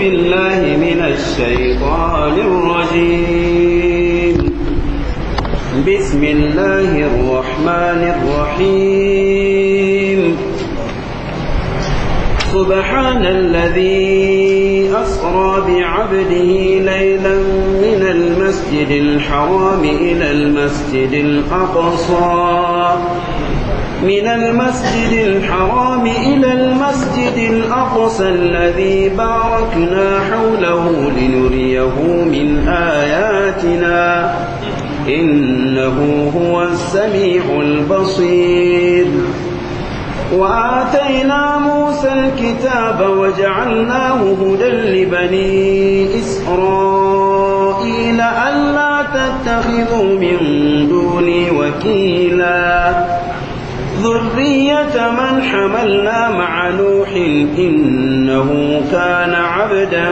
بالله من الشيطان الرجيم بسم الله الرحمن الرحيم سبحان الذي أسرى بعبده ليلا من المسجد الحرام إلى المسجد الأقصى من المسجد الحرام إلى المسجد الأقصى الذي باركنا حوله لنريه من آياتنا إنه هو السميع البصير وآتينا موسى الكتاب وجعلناه هدى لبني إسرائيل ألا تتخذوا من دوني وكيلا ذرية من حملنا مع نوح إنه كان عبدا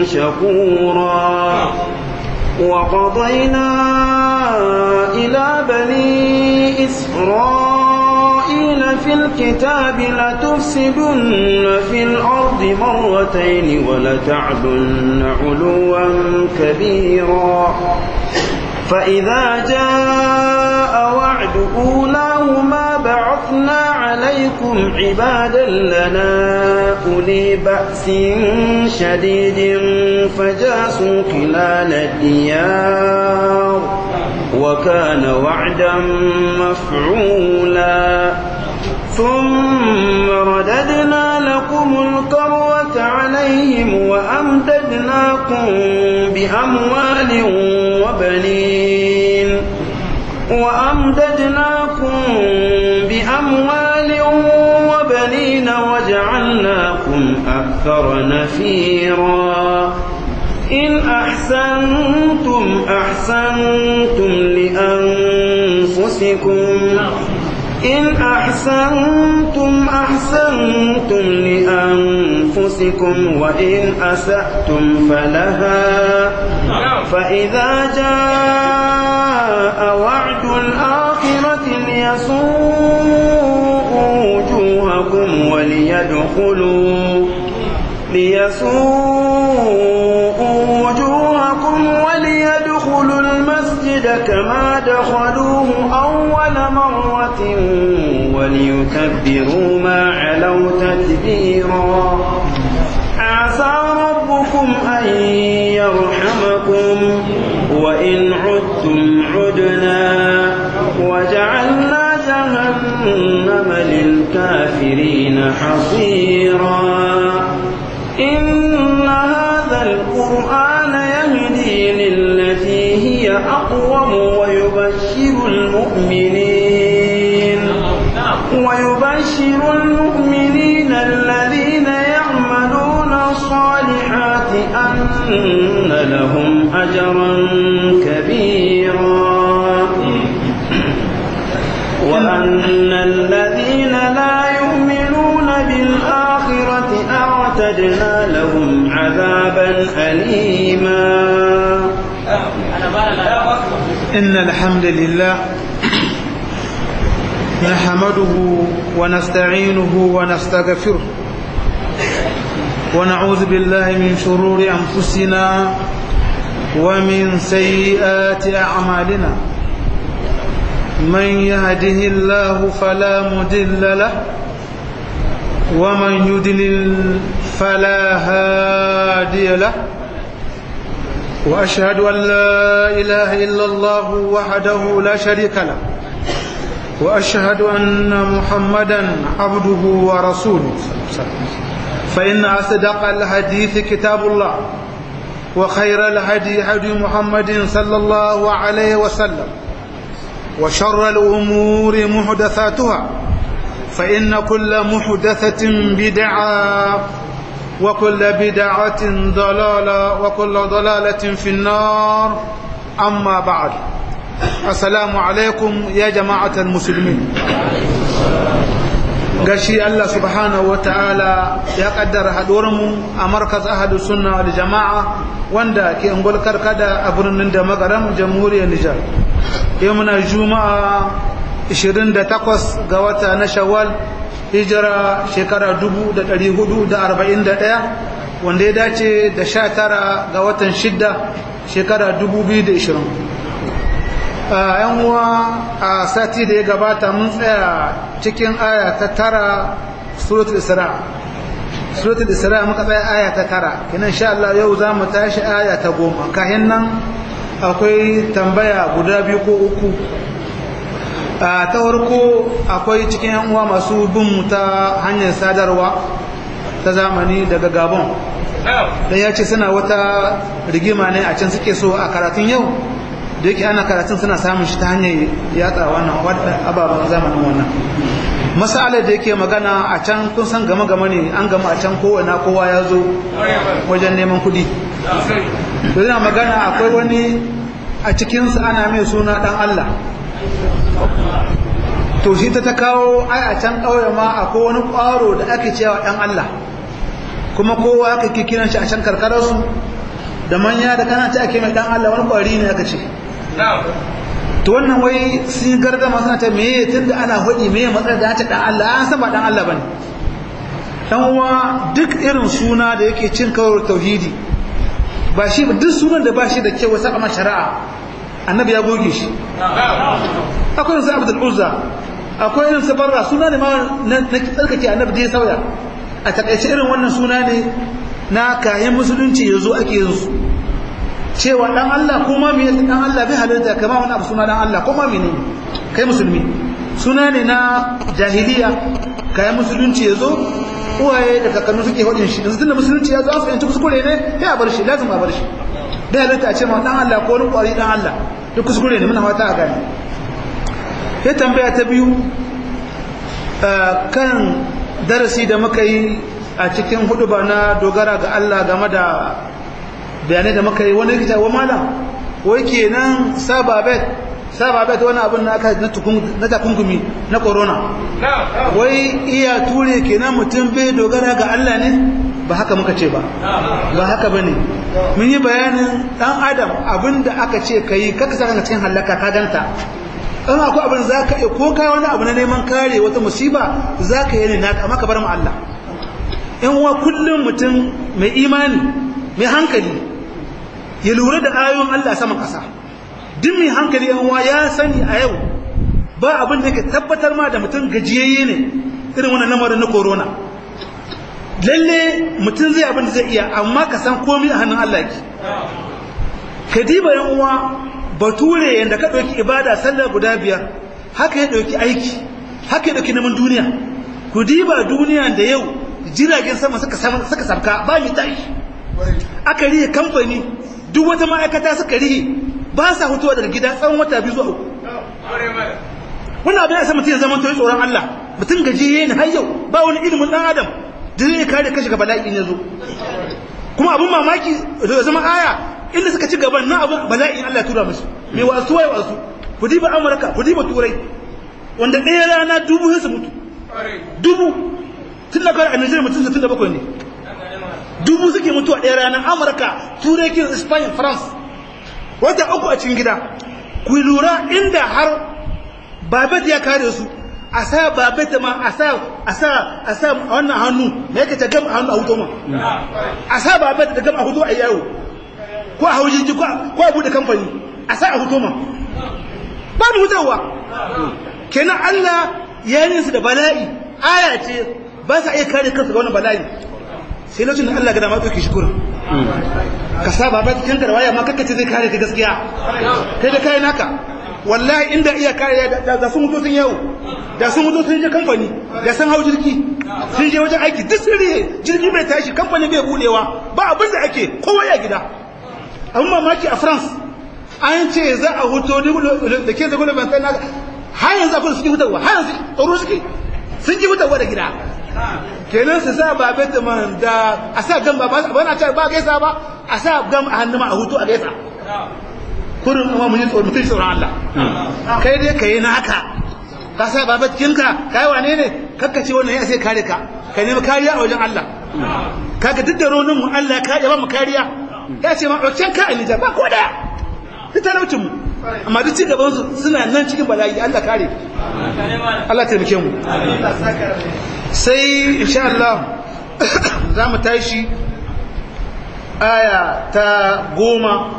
شكورا وقضينا إلى بني إسرائيل في الكتاب لتفسدن في الأرض مرتين ولتعلن علوا كبيرا فإذا جاء وعد أولاهما بعثنا عليكم عبادا لنا أولي بأس شديد فجاسوا خلال الديار وكان وعدا مفعولا ثم رددنا لكم الكروة عليهم وأمددناكم بأموال وبنين وأمددناكم بأموال وبنين وجعلناكم أكثر نفيرا إن أحسنتم أحسنتم لأنفسكم إن أحسنتم أحسنتم لأنفسكم وإن أسأتم فلها فإذا جاء وعد الآخرة ليسوءوا وجوهكم وليدخلوا ليسوءوا وجوهكم وليدخلوا المسجد كما دخلوه أول مرة وليكبروا ما علوا تتبيرا عسى ربكم أن يرحمكم وإن عدتم عدنا وجعلنا جهنم للكافرين حصيرا إن هذا القرآن يهدي للتي هي أقوم ويبشر المؤمنين ويبشر المؤمنين الذين يعملون الصالحات أن لهم أجرا كبيرا وأن الذين لا يؤمنون بالآخرة أعتدنا لهم عذابا أليما إن الحمد لله نحمده ونستعينه ونستغفره ونعوذ بالله من شرور أنفسنا ومن سيئات أعمالنا من يهده الله فلا مدل له ومن يدلل فلا هادي له وأشهد أن لا إله إلا الله وحده لا شريك له وأشهد أن محمدا عبده ورسوله فإن أصدق الحديث كتاب الله وخير الهدي هدي محمد صلى الله عليه وسلم وشر الأمور محدثاتها فإن كل محدثة بدعة وكل بدعة ضلالة وكل ضلالة في النار أما بعد السلام عليكم يا جماعة المسلمين gashi Allah subhanahu wa ta'ala ya kaddara haɗuwarmu a markaz ahadu sunna da jama'a wanda ke ungul karkada a birnin da magaram jamhuriyar Nijar yau muna juma'a 28 ga wata na shawwal hijira shekara 1441 wanda ya dace da sha tara ga watan shidda shekara 2020 yan uwa a sati da ya gabata mun tsaya cikin aya ta tara suratul isra suratul isra muka tsaya aya ta tara kinan sha Allah yau za mu tashi aya ta goma kahin nan akwai tambaya guda biyu ko uku ta farko akwai cikin yan uwa masu bin ta hanyar sadarwa ta zamani daga gabon da ya ce suna wata rigima ne a can suke so a karatun yau da yake ana karatun suna samun shi ta hanyar yatsa wannan ababen zamanin wannan masalar da yake magana a can kun san gama gama ne an gama a can kowane kowa ya zo wajen neman kudi da yana magana akwai wani a cikinsu ana mai suna dan Allah to shi ta ta kawo ai a can ƙauye ma akwai wani ƙwaro da ake cewa dan Allah kuma kowa aka ke kiran shi a can karkararsu da manya da kana ta ake mai dan Allah wani ƙwari ne aka ce to wannan wai sun gardama suna ta meye tunda ana hudi meye matsar da ta dan Allah an san ba dan Allah bane dan uwa duk irin suna da yake cin kawar tauhidi ba shi ba duk sunan da ba shi da kyau sai amma shari'a annabi ya goge shi akwai irin sa Abdul Uzza akwai irin sa Barra suna ne ma na tsarkake annabi da ya sauya a takaice irin wannan suna ne na kayan musulunci yazo ake yin su cewa dan Allah ko ma me dan Allah bai halarta kama wani abu suna dan Allah ko ma ne kai musulmi suna ne na jahiliya kayan musulunci yazo uwaye da kakannu suke hodin shi yanzu tunda musulunci yazo an fahimci kuskure ne sai a bar shi lazim a bar shi bai halarta a ce ma dan Allah ko wani kwari dan Allah duk kuskure ne muna fata a gane ya tambaya ta biyu kan darasi da muka yi a cikin hudu ba na dogara ga Allah game da bayanai da muka yi wani rikita wa malam wai kenan sababet sababet wani abin na aka na takungumi na corona wai iya ture kenan mutum bai dogara ga Allah ne ba haka muka ce ba ba haka ba ne mun yi bayanin dan adam abin da aka ce ka yi kaka sa cikin hallaka ka ganta in akwai abin za ka ko kai wani abu na neman kare wata musiba za ka yi ne naka amma ka bar mu Allah in uwa kullum mutum mai imani mai hankali ya lura da ayoyin Allah saman ƙasa duk mai hankali yan uwa ya sani a yau ba abin da ke tabbatar ma da mutum gajiyayye ne irin wannan lamarin na corona lalle mutum zai abin da zai iya amma ka san komai a hannun Allah ki ka diba yan uwa bature yanda ka ɗauki ibada sallar guda biyar haka ya ɗauki aiki haka ya ɗauki neman duniya ku diba duniya da yau jiragen sama suka sabka ba mi tashi aka rihe kamfani duk wata ma'aikata suka rihe ba sa hutuwa daga gida tsawon wata biyu zuwa uku wannan abin ya sa mutum ya zama toyi tsoron Allah mutum gajiye ne har yau ba wani ilimin dan adam da zai kare kashi ga bala'i ne zo kuma abin mamaki da zama aya inda suka ci gaban na abin bala'in Allah tura musu mai wasu wai wasu ku diba Amurka ku diba Turai wanda ɗaya rana dubu sai su mutu dubu tun da kawai a Nigeria mutum 67 ne dubu suke mutuwa ɗaya rana Amurka Turai kin Spain France wata uku a cikin gida ku lura inda har babet ya kare su a sa babet ma a sa a sa a sa wannan hannu me yake ta gam hannu a hutu ma a sa babet da gam a hutu a yawo ko a haujin ko ko a bude kamfani a sa a hutu ma ba mu hutawa kenan Allah ya yi su da bala'i aya ce ba sa iya kare kansu ga wannan bala'i sai lokacin da Allah ga dama ɗauki shi kurin ka sa baba cikin garwaya ma kakkace zai kare ka gaskiya kai da kai naka wallahi inda iya kare da sun mutu sun yau da sun mutu sun je kamfani da sun hau jirgi sun je wajen aiki duk sun rihe jirgi bai tashi kamfani bai budewa ba abin da ake kowa ya gida abin mamaki a france an ce za a huto da ke zagunan ban sai naka har yanzu akwai suke hutarwa har yanzu tsoro suke sun ji hutarwa da gida kenan su sa ba man da a sa gam ba ba na cewa ba gaisa ba a sa gam a hannu ma a hutu a gaisa kurin amma mun yi tsoron mutum tsoron Allah kai dai kai naka ka sa ba kinka kai wane ne kakka ce wannan ya sai kare ka ka nemi kariya a wajen Allah kaga duk da ronin mu Allah ya ba mu kariya ya ce ma ɗauken ka a Nijar ba ko daya duk talaucin mu amma duk cigaban su suna nan cikin bala'i Allah kare Allah taimake mu sai insha Allah za mu tashi aya ta goma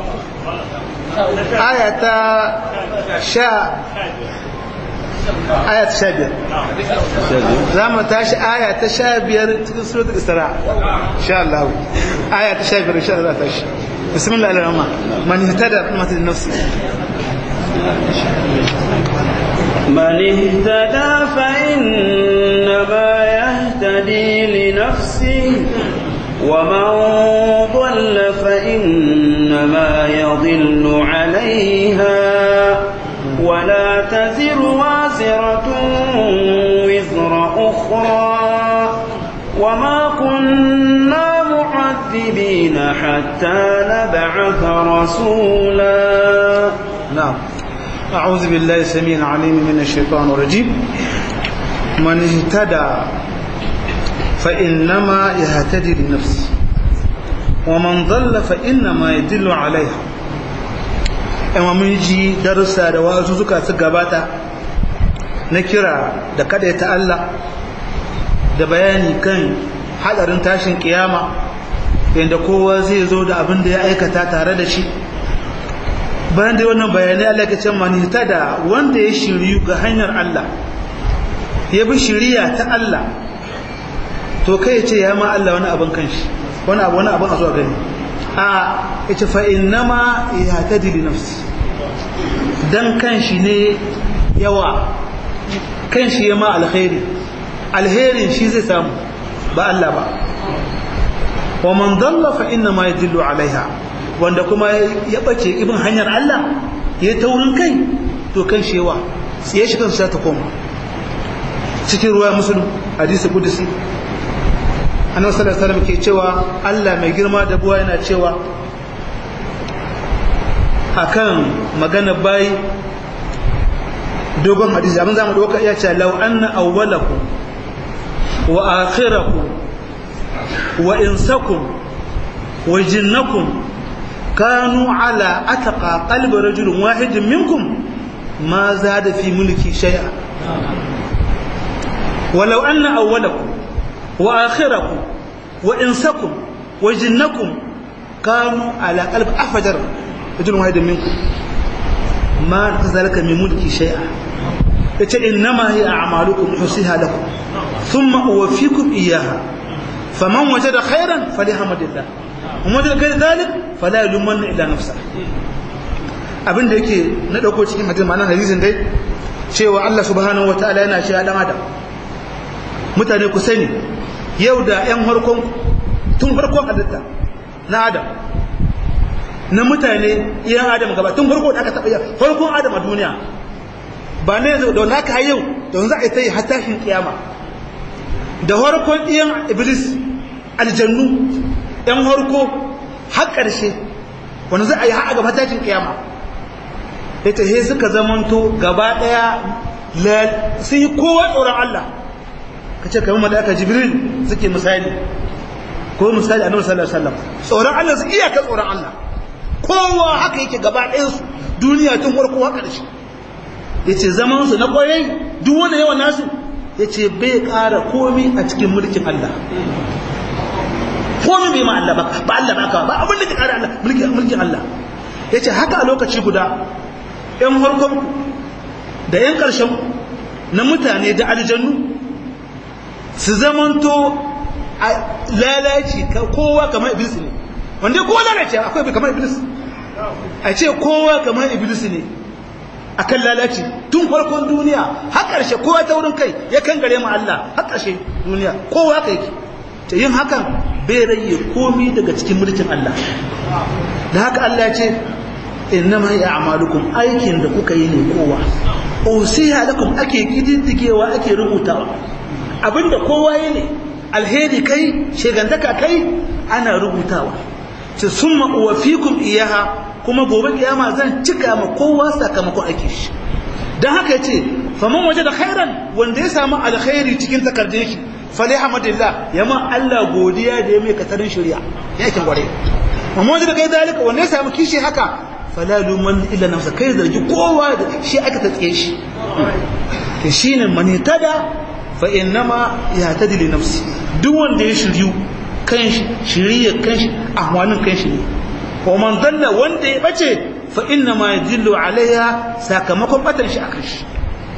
aya ta sha aya ta sha biyar za mu tashi aya ta sha biyar cikin surat isra sha Allah aya ta sha biyar sha Allah tashi bismillah al-rahman man ihtada fi matil nafsi من اهتدى فإنما يهتدي لنفسه ومن ضل فإنما يضل عليها ولا تزر وازرة وزر أخرى وما كنا معذبين حتى نبعث رسولا نعم أعوذ بالله السميع العليم من الشيطان الرجيم من اهتدى فإنما يهتدي لنفسه ومن ضل فإنما يدل عليها amma mun ji darussa da wasu suka su gabata na kira da kada ta Allah da bayani kan hadarin tashin kiyama yadda kowa zai zo da abin da ya aikata tare da shi bayan da wannan bayanai Allah ya ce mani da wanda ya shiryu ga hanyar Allah ya bi shiriya ta Allah to kai ce ya ma Allah wani abin kanshi wani abu wani abin a zuwa gani a ita fa innama yahtadi li nafsi dan kanshi ne yawa kanshi ya ma alkhairi alherin shi zai samu ba Allah ba wa man dalla fa innama yadillu alaiha wanda kuma ya bace ibin hanyar Allah ya taurin kai to kan shewa sai shi kansa ta koma cikin ruwa musulun hadisi kudusi annabi sallallahu alaihi wasallam ke cewa Allah mai girma da buwa yana cewa akan magana bai dogon hadisi abin zamu dauka iya cewa law anna awwalakum wa akhirakum wa insakum wa jinnakum كانوا على أتقى قلب رجل واحد منكم ما زاد في ملكي شيئا ولو أن أولكم وآخركم وإنسكم وجنكم كانوا على قلب أفجر رجل واحد منكم ما ذلك من ملكي شيئا إنما هي أعمالكم حسيها لكم ثم أوفيكم إياها فمن وجد خيرا فليحمد الله kuma da kai zalik fala yluman ila nafsa abinda yake na dauko cikin hadisi ma'anar hadisin dai cewa Allah subhanahu wataala yana cewa dan adam mutane ku sani yau da yan harkon tun farkon halitta na adam na mutane iyan adam gaba tun farko da aka taba yau farkon adam a duniya ba ne da naka har yau da za a yi ta yi hatashin kiyama da farkon iyan iblis aljannu ‘yan harko har ƙarshe wanda za a yi haɗa ga matakin ƙiyama ita he suka zamanto gaba ɗaya sun yi kowa tsoron Allah ka ce kamar malaka jibril suke misali ko misali a sallallahu alaihi wasallam tsoron Allah su iyaka tsoron Allah kowa haka yake gaba ɗayansu duniya tun farko har ƙarshe ya ce zamansu na ƙwarai duk wani yawan nasu ya ce bai ƙara komi a cikin mulkin Allah komai bai ma Allah ba ba Allah ba ka ba abin da ke kare Allah mulkin mulkin Allah yace haka a lokaci guda ɗan farkon da ɗan ƙarshen na mutane da aljannu su zamanto a lalaci kowa kamar iblis ne wanda kowa lalace akwai kamar iblis a ce kowa kamar iblis ne akan lalaci tun farkon duniya har ƙarshe kowa ta wurin kai ya kan gare mu Allah har ƙarshe duniya kowa kai yake ta yin hakan bai rage komi daga cikin mulkin Allah da haka Allah ya ce innama ya amalukum aikin da kuka yi ne kowa usiha lakum ake kididdigewa ake rubutawa abinda kowa yi ne alheri kai shegantaka kai ana rubutawa ce summa uwafikum iyaha kuma gobe kiyama zan cika ma kowa sakamakon aiki shi dan haka yace faman waje da khairan wanda ya samu alkhairi cikin takardun shi falihamadillah yama Allah godiya da ya mai katarin shari'a yakin gware amma wanda kai zalika wanda ya samu kishi haka fala luman illa nafsa kai zargi kowa da shi aka tatse shi to shine man tada fa innama yahtadi li nafsi duk wanda ya shiryu kanshi shiriyar kanshi ahwanin kanshi ne wa man dalla wanda ya bace fa inna ma yadillu alaiha sakamakon batan shi akan shi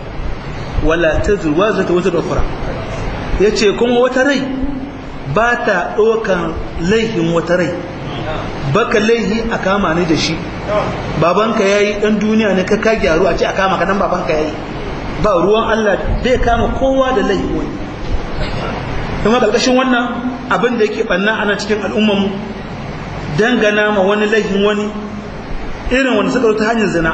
wala tazur wazata wazar ukhra yace kuma wata rai ba ta ɗaukan laihin wata rai baka laihi a kama ni da shi babanka yayi dan duniya ne ka ka gyaru a ce a kama ka dan babanka yayi ba ruwan Allah bai kama kowa da laihi wani kuma ƙarƙashin wannan abin da yake ɓanna ana cikin al'ummanmu dangana ma wani laifin wani irin wanda suka ta hanyar zina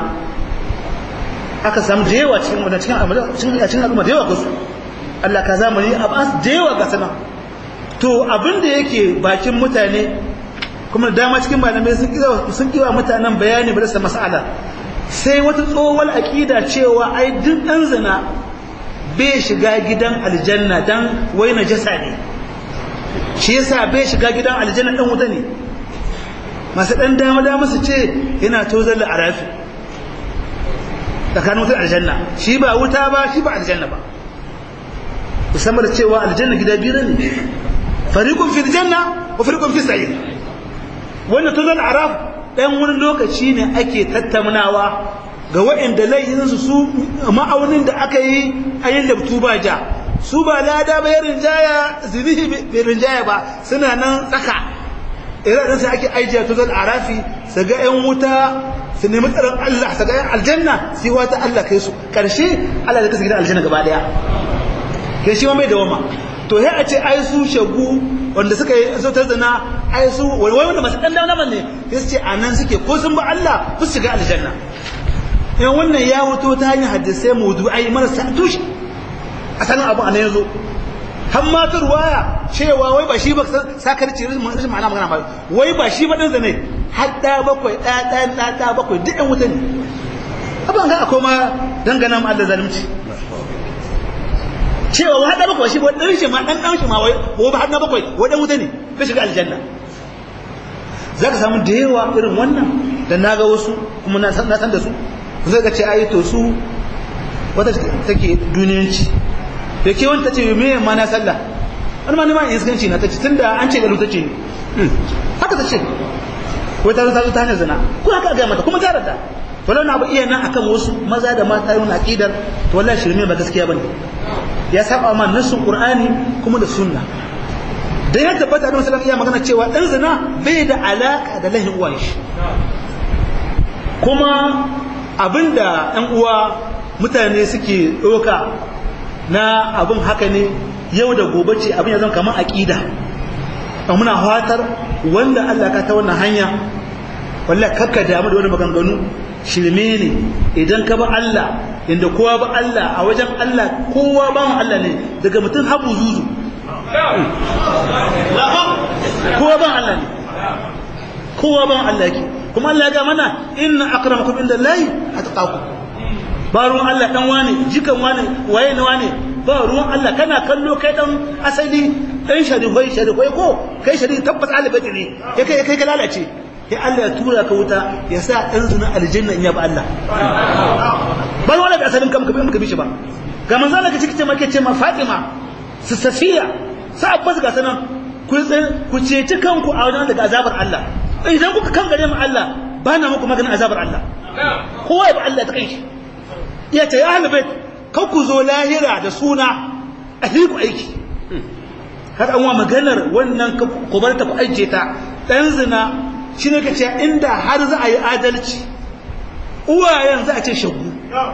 aka samu da yawa cikin wanda cikin al'umma da yawa ga su Allah ka zamani a ba da yawa ga sana to abin da yake bakin mutane kuma dama cikin malamai sun kiwa mutanen bayani ba da mas'ala sai wata tsohuwar aƙida cewa ai duk ɗan zina bai shiga gidan aljanna dan wai najasa ne shi yasa bai shiga gidan aljanna dan wuta ne masu dan dama dama su ce yana tozar da arafi tsakanin wutar aljanna shi ba wuta ba shi ba aljanna ba musamman da cewa aljanna gida biyu ne fariqun fi aljanna wa fariqun fi sa'ir wannan tozar araf dan wani lokaci ne ake tattaunawa ga waɗanda laifinsu su ma'aunin da aka yi a yin labtu ba ja su ba lada ba ya rinjaya zinihi bai rinjaya ba suna nan tsaka irin sai ake aijiya to zan arafi su ga yan wuta su nemi tsaron Allah su ga yan aljanna sai wata Allah kai su karshe Allah da kasa gidan aljanna gaba daya ke shi ma mai dawama to sai a ce ai su shagu wanda suka yi sautar zina ai su wai wanda masu dan dama ne sai su ce anan suke ko sun ba Allah su shiga aljanna in wannan ya wuto ta hanyar hadisai mawdu'ai marasa tushe asalin abu anan yazo har ma ta ruwaya cewa wai ba shi ba sakarci rashin ma'ana magana ba wai ba shi ba dan zane har da bakwai da da da da bakwai duk ɗan wuta ne abin ga akwai ma dangana ma Allah zalunci cewa wai har da bakwai shi ba dan shi ma dan dan shi ma wai ba har da bakwai wai dan wuta ne bai shiga aljanna zaka samu da yawa irin wannan da naga wasu kuma na san da su zai ga ce ai to su wata take duniyanci da ke wani ta ce me ma na sallah wani ma ne ma iskanci na ta ce tunda an ce galu ta ce haka ta ce wai ta zo ta zo ta hanyar zina ko haka ga mata kuma ta rada wala na abu iya nan akan wasu maza da mata yi wani aqidar to wallahi shirme ba gaskiya bane ya saba ma nasun qur'ani kuma da sunna dan ya tabbata da sallallahu iya magana cewa dan zina bai da alaka da lahin uwan shi kuma abinda ɗan uwa mutane suke ɗoka na abin haka ne yau da gobe ce abin ya zama kamar aƙida muna fatar wanda Allah ka ta wannan hanya wallah kakka damu da wani maganganu shirme ne idan ka ba Allah inda kowa ba Allah a wajen Allah kowa ba mu Allah ne daga mutum habu zuzu kowa ba Allah ne kowa ba Allah yake kuma Allah ya ga mana inna akramakum inda Allahi atqakum ba ruwan Allah dan wane jikan wane waye ne wane ba ruwan Allah kana kallo kai dan asali dan sharifai sharifai ko kai sharifi tabbas alibati ne ya kai kai ka lalace ya Allah ya tura ka wuta ya sa dan zuna aljanna in ya ba Allah ba wala da asalin kam ka bi bi shi ba ga manzo Allah kace kace ma kace ma Fatima su Safiya sa Abbas ga sanan ku ku ceci kanku a wajen daga azabar Allah idan kuka kan gare mu Allah ba na muku maganin azabar Allah kowa ya ba Allah ta kai shi ya ce ya ahlul bait kan ku zo lahira da suna a ku aiki har an wa maganar wannan ku bar ta ku aike ta dan zina shine kace inda har za a yi adalci uwayen za a ce shagu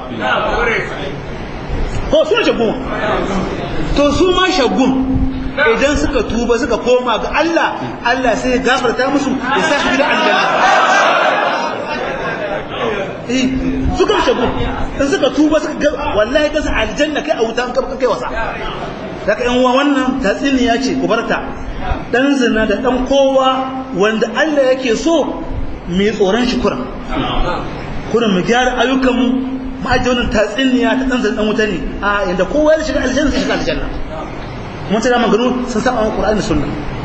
ko su shagu to su ma shagun idan suka tuba suka koma ga Allah Allah sai ya gafarta musu ya sa su gidan aljanna eh suka shago in suka tuba suka wallahi kasa aljanna kai a wutan ka kai wasa daga yan uwa wannan tatsiniya ce ku barta dan zina da dan kowa wanda Allah yake so mai tsoron shi kuran kuran mu gyara ayyukan mu ma'ajin tatsiniya ta dan zina dan wuta ne a inda kowa ya shiga aljanna sai shiga aljanna mun tana magana sun saba wa Qur'ani da Sunna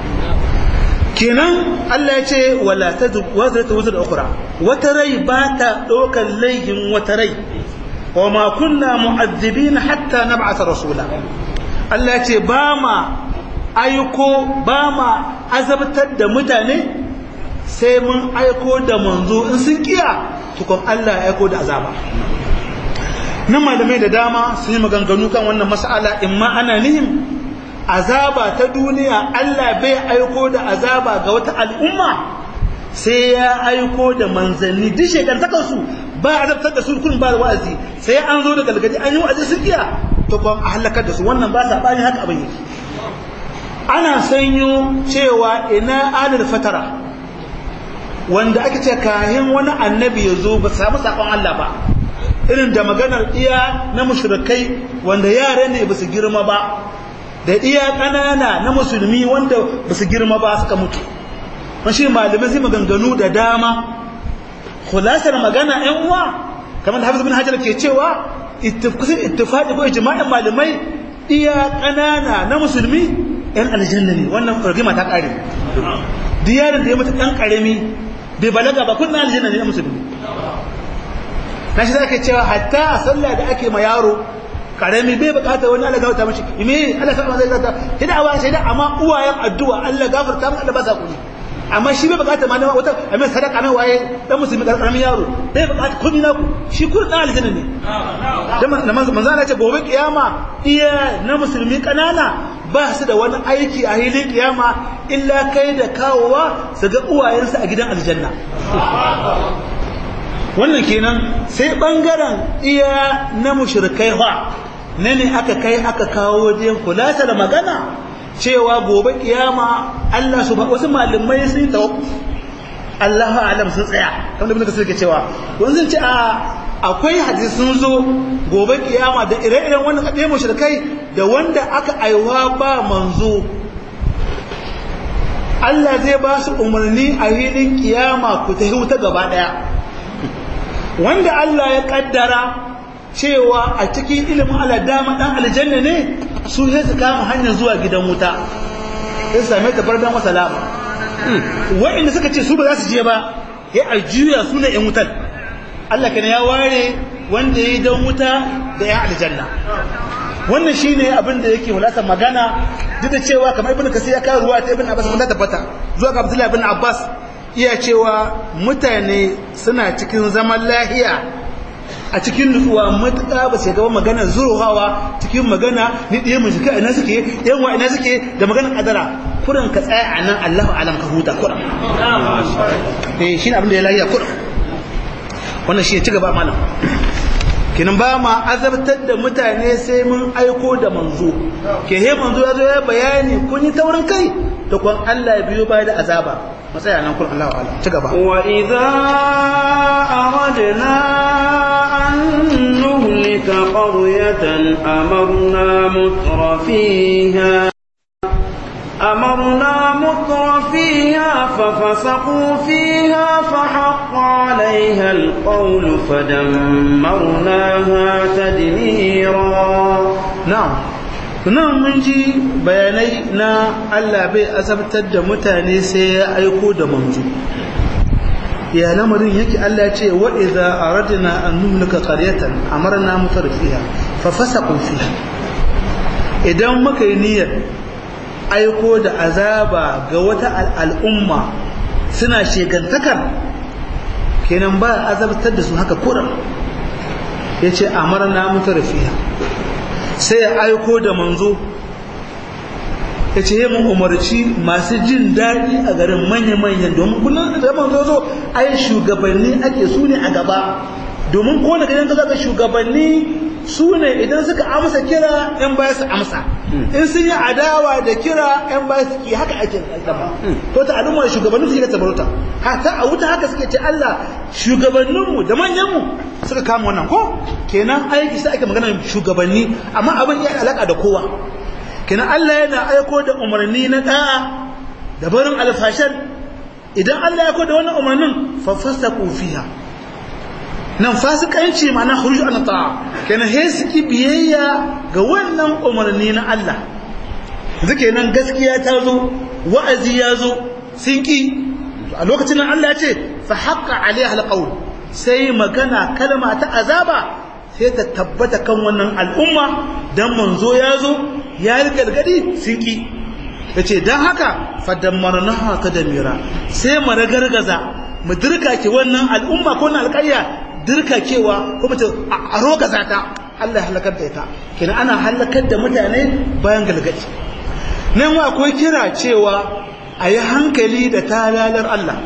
kenan Allah ya ce wala tadu wazra tawzir ukhra wata rai ba ta dokar laihin wata rai wa ma kunna mu'azzibina hatta nab'atha rasula Allah ya ce ba ma aiko ba ma azabtar da mutane sai mun aiko da manzo in sun kiya tukun Allah ya aiko da azaba nan malamai da dama sun yi maganganu kan wannan mas'ala in ma ana nihim azaba ta duniya Allah bai aiko da azaba ga wata al'umma sai ya aiko da manzanni duk shekantakar su ba a azabtar da su kun ba da wa'azi sai an zo da galgadi an yi wa'azi su kiya to kuma a halakar da su wannan ba sa bani haka abin yake ana sanyo cewa ina adal fatara wanda ake ce kayan wani annabi ya zo ba samu sakon Allah ba irin da maganar iya na mushrikai wanda yara ne ba su girma ba da iya ƙanana na musulmi wanda ba su girma ba suka mutu mashi malamai zai maganganu da dama khulasar magana yan uwa kamar da hafiz bin hajar ke cewa kusan ittifaqi ko ijma'in malamai iya ƙanana na musulmi yan aljanna ne wannan rigima ta ƙare diyarin da ya mutu ɗan ƙarami bai balaga ba kun na aljanna ne na musulmi na shi zaka cewa hatta a sallah da ake ma yaro karami bai bukata wani Allah gafarta mashi me Allah sa zai zata hida awa sai da amma uwayen addu'a Allah gafarta mu Allah ba sa kuni amma shi bai bukata ma wata amma sadaka mai waye dan musulmi karamin yaro bai bukata komai naku shi kun dan aljanna ne dan manzo manzo Allah ce gobe kiyama iya na musulmi kanana ba su da wani aiki a hilin kiyama illa kai da kawowa su ga uwayensu a gidan aljanna wannan kenan sai bangaren iya na mushrikai fa ne ne aka kai aka kawo wajen kulata da magana cewa gobe kiyama Allah su wasu malamai sun yi tawakkuf Allahu alam sun tsaya kamar da muka suke cewa don sun ce a akwai hadisi sun zo gobe kiyama da ire-iren wannan kaɗe mushrikai da wanda aka aiwa ba manzo Allah zai ba su umarni a hilin kiyama ku ta huta gaba ɗaya wanda Allah ya kaddara cewa a cikin ilimin Allah dama dan aljanna ne su sai su kama hanyar zuwa gidan wuta sai su same ta bardan wa salama wa'inda suka ce su ba za su je ba ya aljuya su ne yan wutan Allah kana ya ware wanda ya yi dan wuta da yan aljanna wannan shine abin da yake wulata magana duk da cewa kamar ibnu kasir ya kawo ruwa ta ibnu abbas mun tabbata zuwa ga abdullahi ibn abbas iya cewa mutane suna cikin zaman lahiya a cikin nutsuwa matuƙa ba sai gaba magana zurohawa cikin magana ni ɗaya mu jika ina suke ɗayan wa ina suke da maganar ƙadara kuran ka tsaya a nan Allahu alam ka huta kuran eh shi abin da ya lahiya kuran wannan shi ya ci gaba malam kinan ba ma azabtar da mutane sai mun aiko da manzo ke he manzo ya zo ya bayani kun yi taurin kai da kun Allah ya biyo baya da azaba matsaya nan kun Allah wa'ala ci gaba wa idza aradna an nuhlika qaryatan amarna mutrafiha أمرنا مطر فيها ففسقوا فيها فحق عليها القول فدمرناها تدميرا نعم nan mun ji bayanai na Allah bai azabtar da mutane sai ya aiko da manzo ya lamarin yake Allah ce wa idza aradna an numlika qaryatan amarna mutarfiha fa fasaqu fiha idan muka yi niyyar aiko da azaba ga wata al'umma suna shegantakar kenan ba azabtar da su haka kuran yace amarna mutarfiha sai ya aiko da manzo ya ce yi umarci masu jin daɗi a garin manya-manyan domin kullum da manzo zo ai shugabanni ake su ne a gaba domin ko da gidan ka shugabanni su ne idan suka amsa kira yan baya su amsa in sun yi adawa da kira yan baya su ki haka ake zama ko ta al'umma shugabannin su ke tabarauta hata a wuta haka suke ce Allah shugabanninmu da manyanmu suka kama wannan ko kenan aiki sai ake magana shugabanni amma abin ya alaka da kowa kenan Allah yana aiko da umarni na da'a da barin alfashan idan Allah ya aiko da wannan umarnin fa fasaqu fiha nan fasikanci ma'ana khuruj an ta'a kenan he suki biyayya ga wannan umarni na Allah zuke nan gaskiya ta zo wa'azi ya zo sun ki a lokacin nan Allah ya ce fa haqqa alaiha alqawl sai magana kalma ta azaba sai ta tabbata kan wannan al'umma dan manzo ya zo ya gargadi sun ki yace dan haka fadammarnaha tadmira sai mu ragargaza mu dirka ke wannan al'umma ko wannan alƙarya dirka kewa ko mutum a rogaza ta Allah ya halakar da ita kenan ana halakar da mutane bayan galgadi nan ma akwai kira cewa a yi hankali da talalar Allah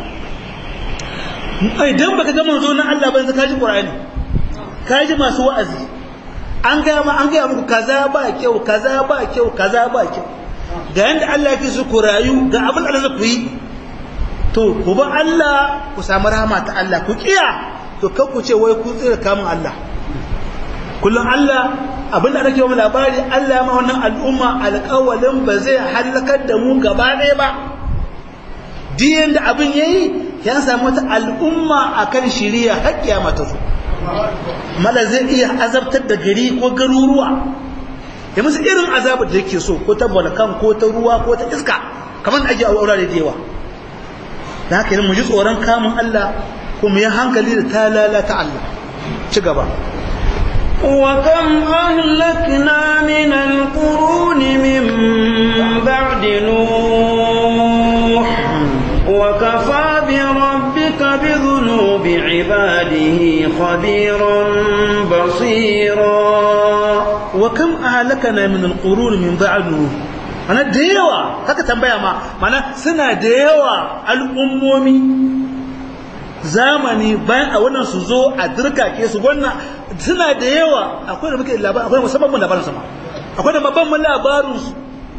idan baka ga manzo na Allah ban ka ji Qur'ani ka ji masu wa'azi an ga ma an ga muku kaza ba kyau kaza ba kyau kaza ba kyau ga yanda Allah yake su ku rayu ga abin da zai ku yi to ku ba Allah ku samu rahama ta Allah ku kiya to kar ku ce wai ku tsira kamun Allah kullum Allah abin da ake wa labari Allah ma wannan al'umma alƙawalin ba zai halakar da mu gaba ɗaya ba diyan da abin yayi ya samu wata al'umma akan shiriya har kiyama ta zo mala zai iya azabtar da gari ko garuruwa ya musu irin azabar da yake so ko ta volkan ko ta ruwa ko ta iska kamar ake a wurare da yawa da haka mu ji tsoron kamun Allah kuma ya hankali da talala ta Allah ci gaba وكم أهلكنا من القرون من بعد نوح وكفى بربك بذنوب عباده خبيرا بصيرا وكم أهلكنا من القرون من بعد نوح ana da yawa haka tambaya ma mana suna da yawa al'ummomi zamani bayan a wannan su zo a dirkake su wannan suna da yawa akwai da muke labarin akwai musamman mun labarin sama akwai da babban mun labarin su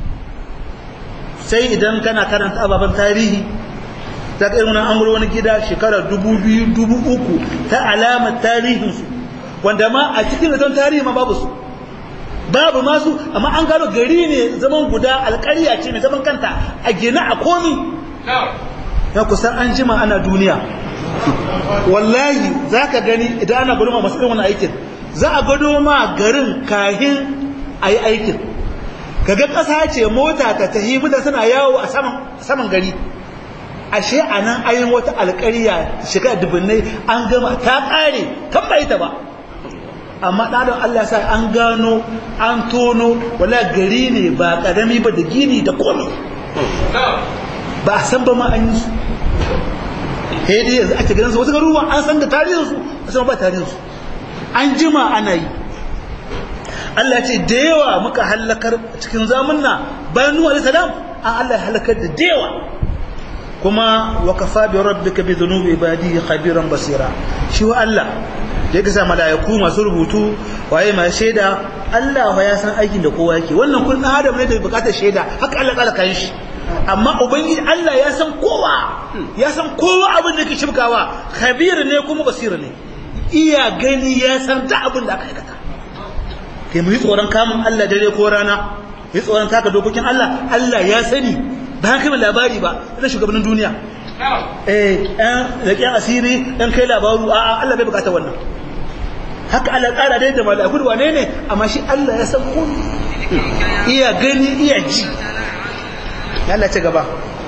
sai idan kana karanta ababen tarihi za ka irin an wani gida shekara dubu biyu dubu uku ta alamar tarihinsu wanda ma a cikin zaton tarihi ma babu su babu masu amma an gano gari ne zaman guda alƙarya ce mai zaman kanta a gina a komi ya kusan an jima ana duniya wallahi za ka gani idan ana gudunma masu irin wani aikin za a gado ma garin kahin a yi aikin kaga ƙasa ce mota ta tahi mutane suna yawo a saman gari ashe a nan ayin wata alƙarya shiga dubunnai an gama ta ƙare kan bai ta ba amma ɗaɗin Allah sa an gano an tono wala gari ne ba ƙarami ba da gini da komi ba a san ba ma an yi su dai yanzu ake ganin su wasu garuruwa an san da tarihinsu a san ba tarihinsu an jima ana yi Allah ce da yawa muka halakar cikin zamunna bayan Nuhu alaihi salam an Allah ya halakar da da yawa kuma wa kafa bi rabbika bi dhunubi ibadihi khabiran basira shi wa Allah da yake sa malaiku masu rubutu waye mai shaida Allah ya san aikin da kowa yake wannan kun adam ne da bukatar shaida haka Allah kala kan shi amma ubangiji Allah ya san kowa ya san kowa abin da yake shibkawa khabir ne kuma basira ne iya gani ya san da abin da aka aikata kai mu yi tsoron kamun Allah dare ko rana yi tsoron taka dokokin Allah Allah ya sani ba kai labari ba ina shugabannin duniya eh ɗan da asiri ɗan kai labaru a Allah bai bukata wannan haka Allah ƙara dai da mala'iku da wane ne amma shi Allah ya san komai iya gani iya ji Allah ci gaba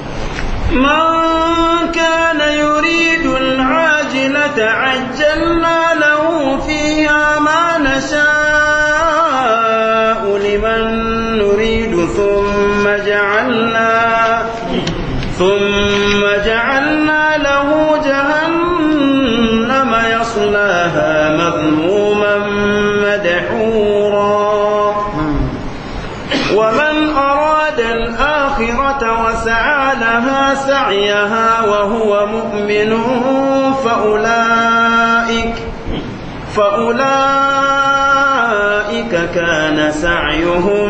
من كان يريد العاجلة عجلنا له فيها ما نشاء لمن نريد ثم جعلنا ثم جعلنا له جهنم يصلاها مذموما مدحورا ومن أراد الآخرة وسعى لها سعيها وهو مؤمن فأولئك فأولئك كان سعيهم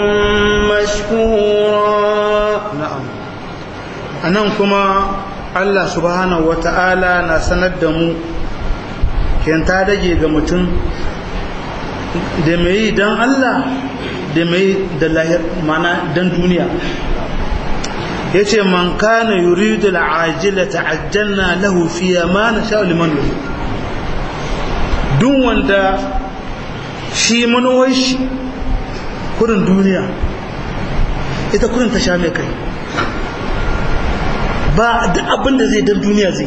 مشكورا na'am anan kuma Allah subhanahu wata'ala na sanar da mu ken ta dage ga mutum da mai dan Allah da mai da lahir mana dan duniya yace man kana yuridu al'ajila ta'ajjalna lahu fiha ma nasha'u liman yurid duk wanda shi manowar shi kurin duniya ita kurin ta sha mai kai ba duk abin da zai dan duniya zai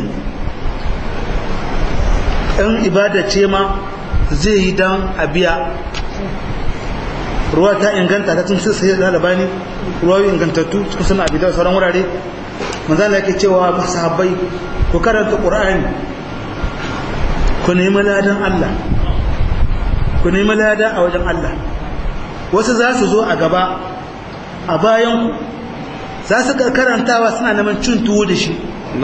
ɗan ibada ce ma zai yi dan a biya ruwa ta inganta ta tun sai da labani ruwayoyi ingantattu cikin suna abi da sauran wurare manzan da yake cewa sahabbai ku karanta qur'ani ku nemi ladan Allah ku nemi lada a wajen Allah wasu za su zo a gaba a bayan ku za su karantawa suna neman cin tuwo da shi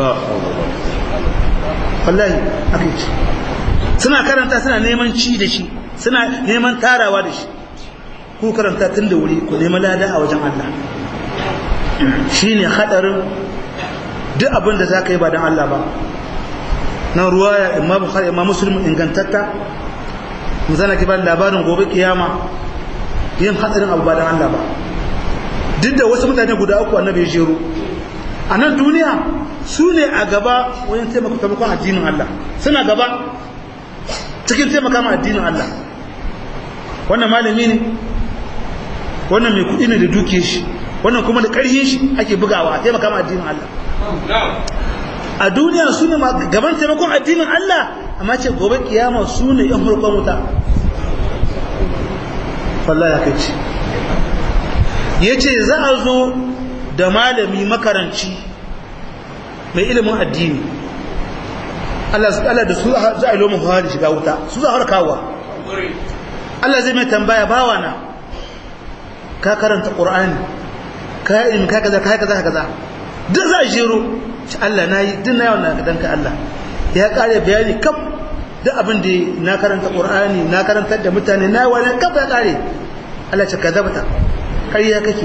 wallahi aka ce suna karanta suna neman ci da shi suna neman tarawa da shi ku karanta tun da wuri ku nemi lada a wajen Allah shi ne haɗarin duk abin da za ka yi ba don Allah ba nan ruwaya imma bukhari imma muslim ingantatta mu zana ki ba labarin gobe kiyama yin haɗarin abu ba don Allah ba duk da wasu mutane guda uku annabi ya jero a nan duniya su ne a gaba wajen taimaka taimakon addinin Allah suna gaba cikin taimaka ma addinin Allah wannan malami ne wannan mai kuɗi ne da duke shi wannan kuma da ƙarfin shi ake bugawa a taimaka ma addinin Allah a duniya su ne gaban taimakon addinin Allah amma ce gobe kiyama su ne yan farkon wuta wallahi ya kai ce ya ce za a zo da malami makaranci mai ilimin addini Allah da su za a yi lomin fara shiga wuta su za a harkawa Allah zai mai tambaya bawa na ka karanta ƙur'ani ka yi ilimin ka kaza ka kaza kaza duk za a jero shi Allah na yi duk na yawon na danka Allah ya ƙare bayani kaf duk abin da na karanta ƙur'ani na karantar da mutane na wani kaf ya ƙare Allah ce ka zabata ƙarya kake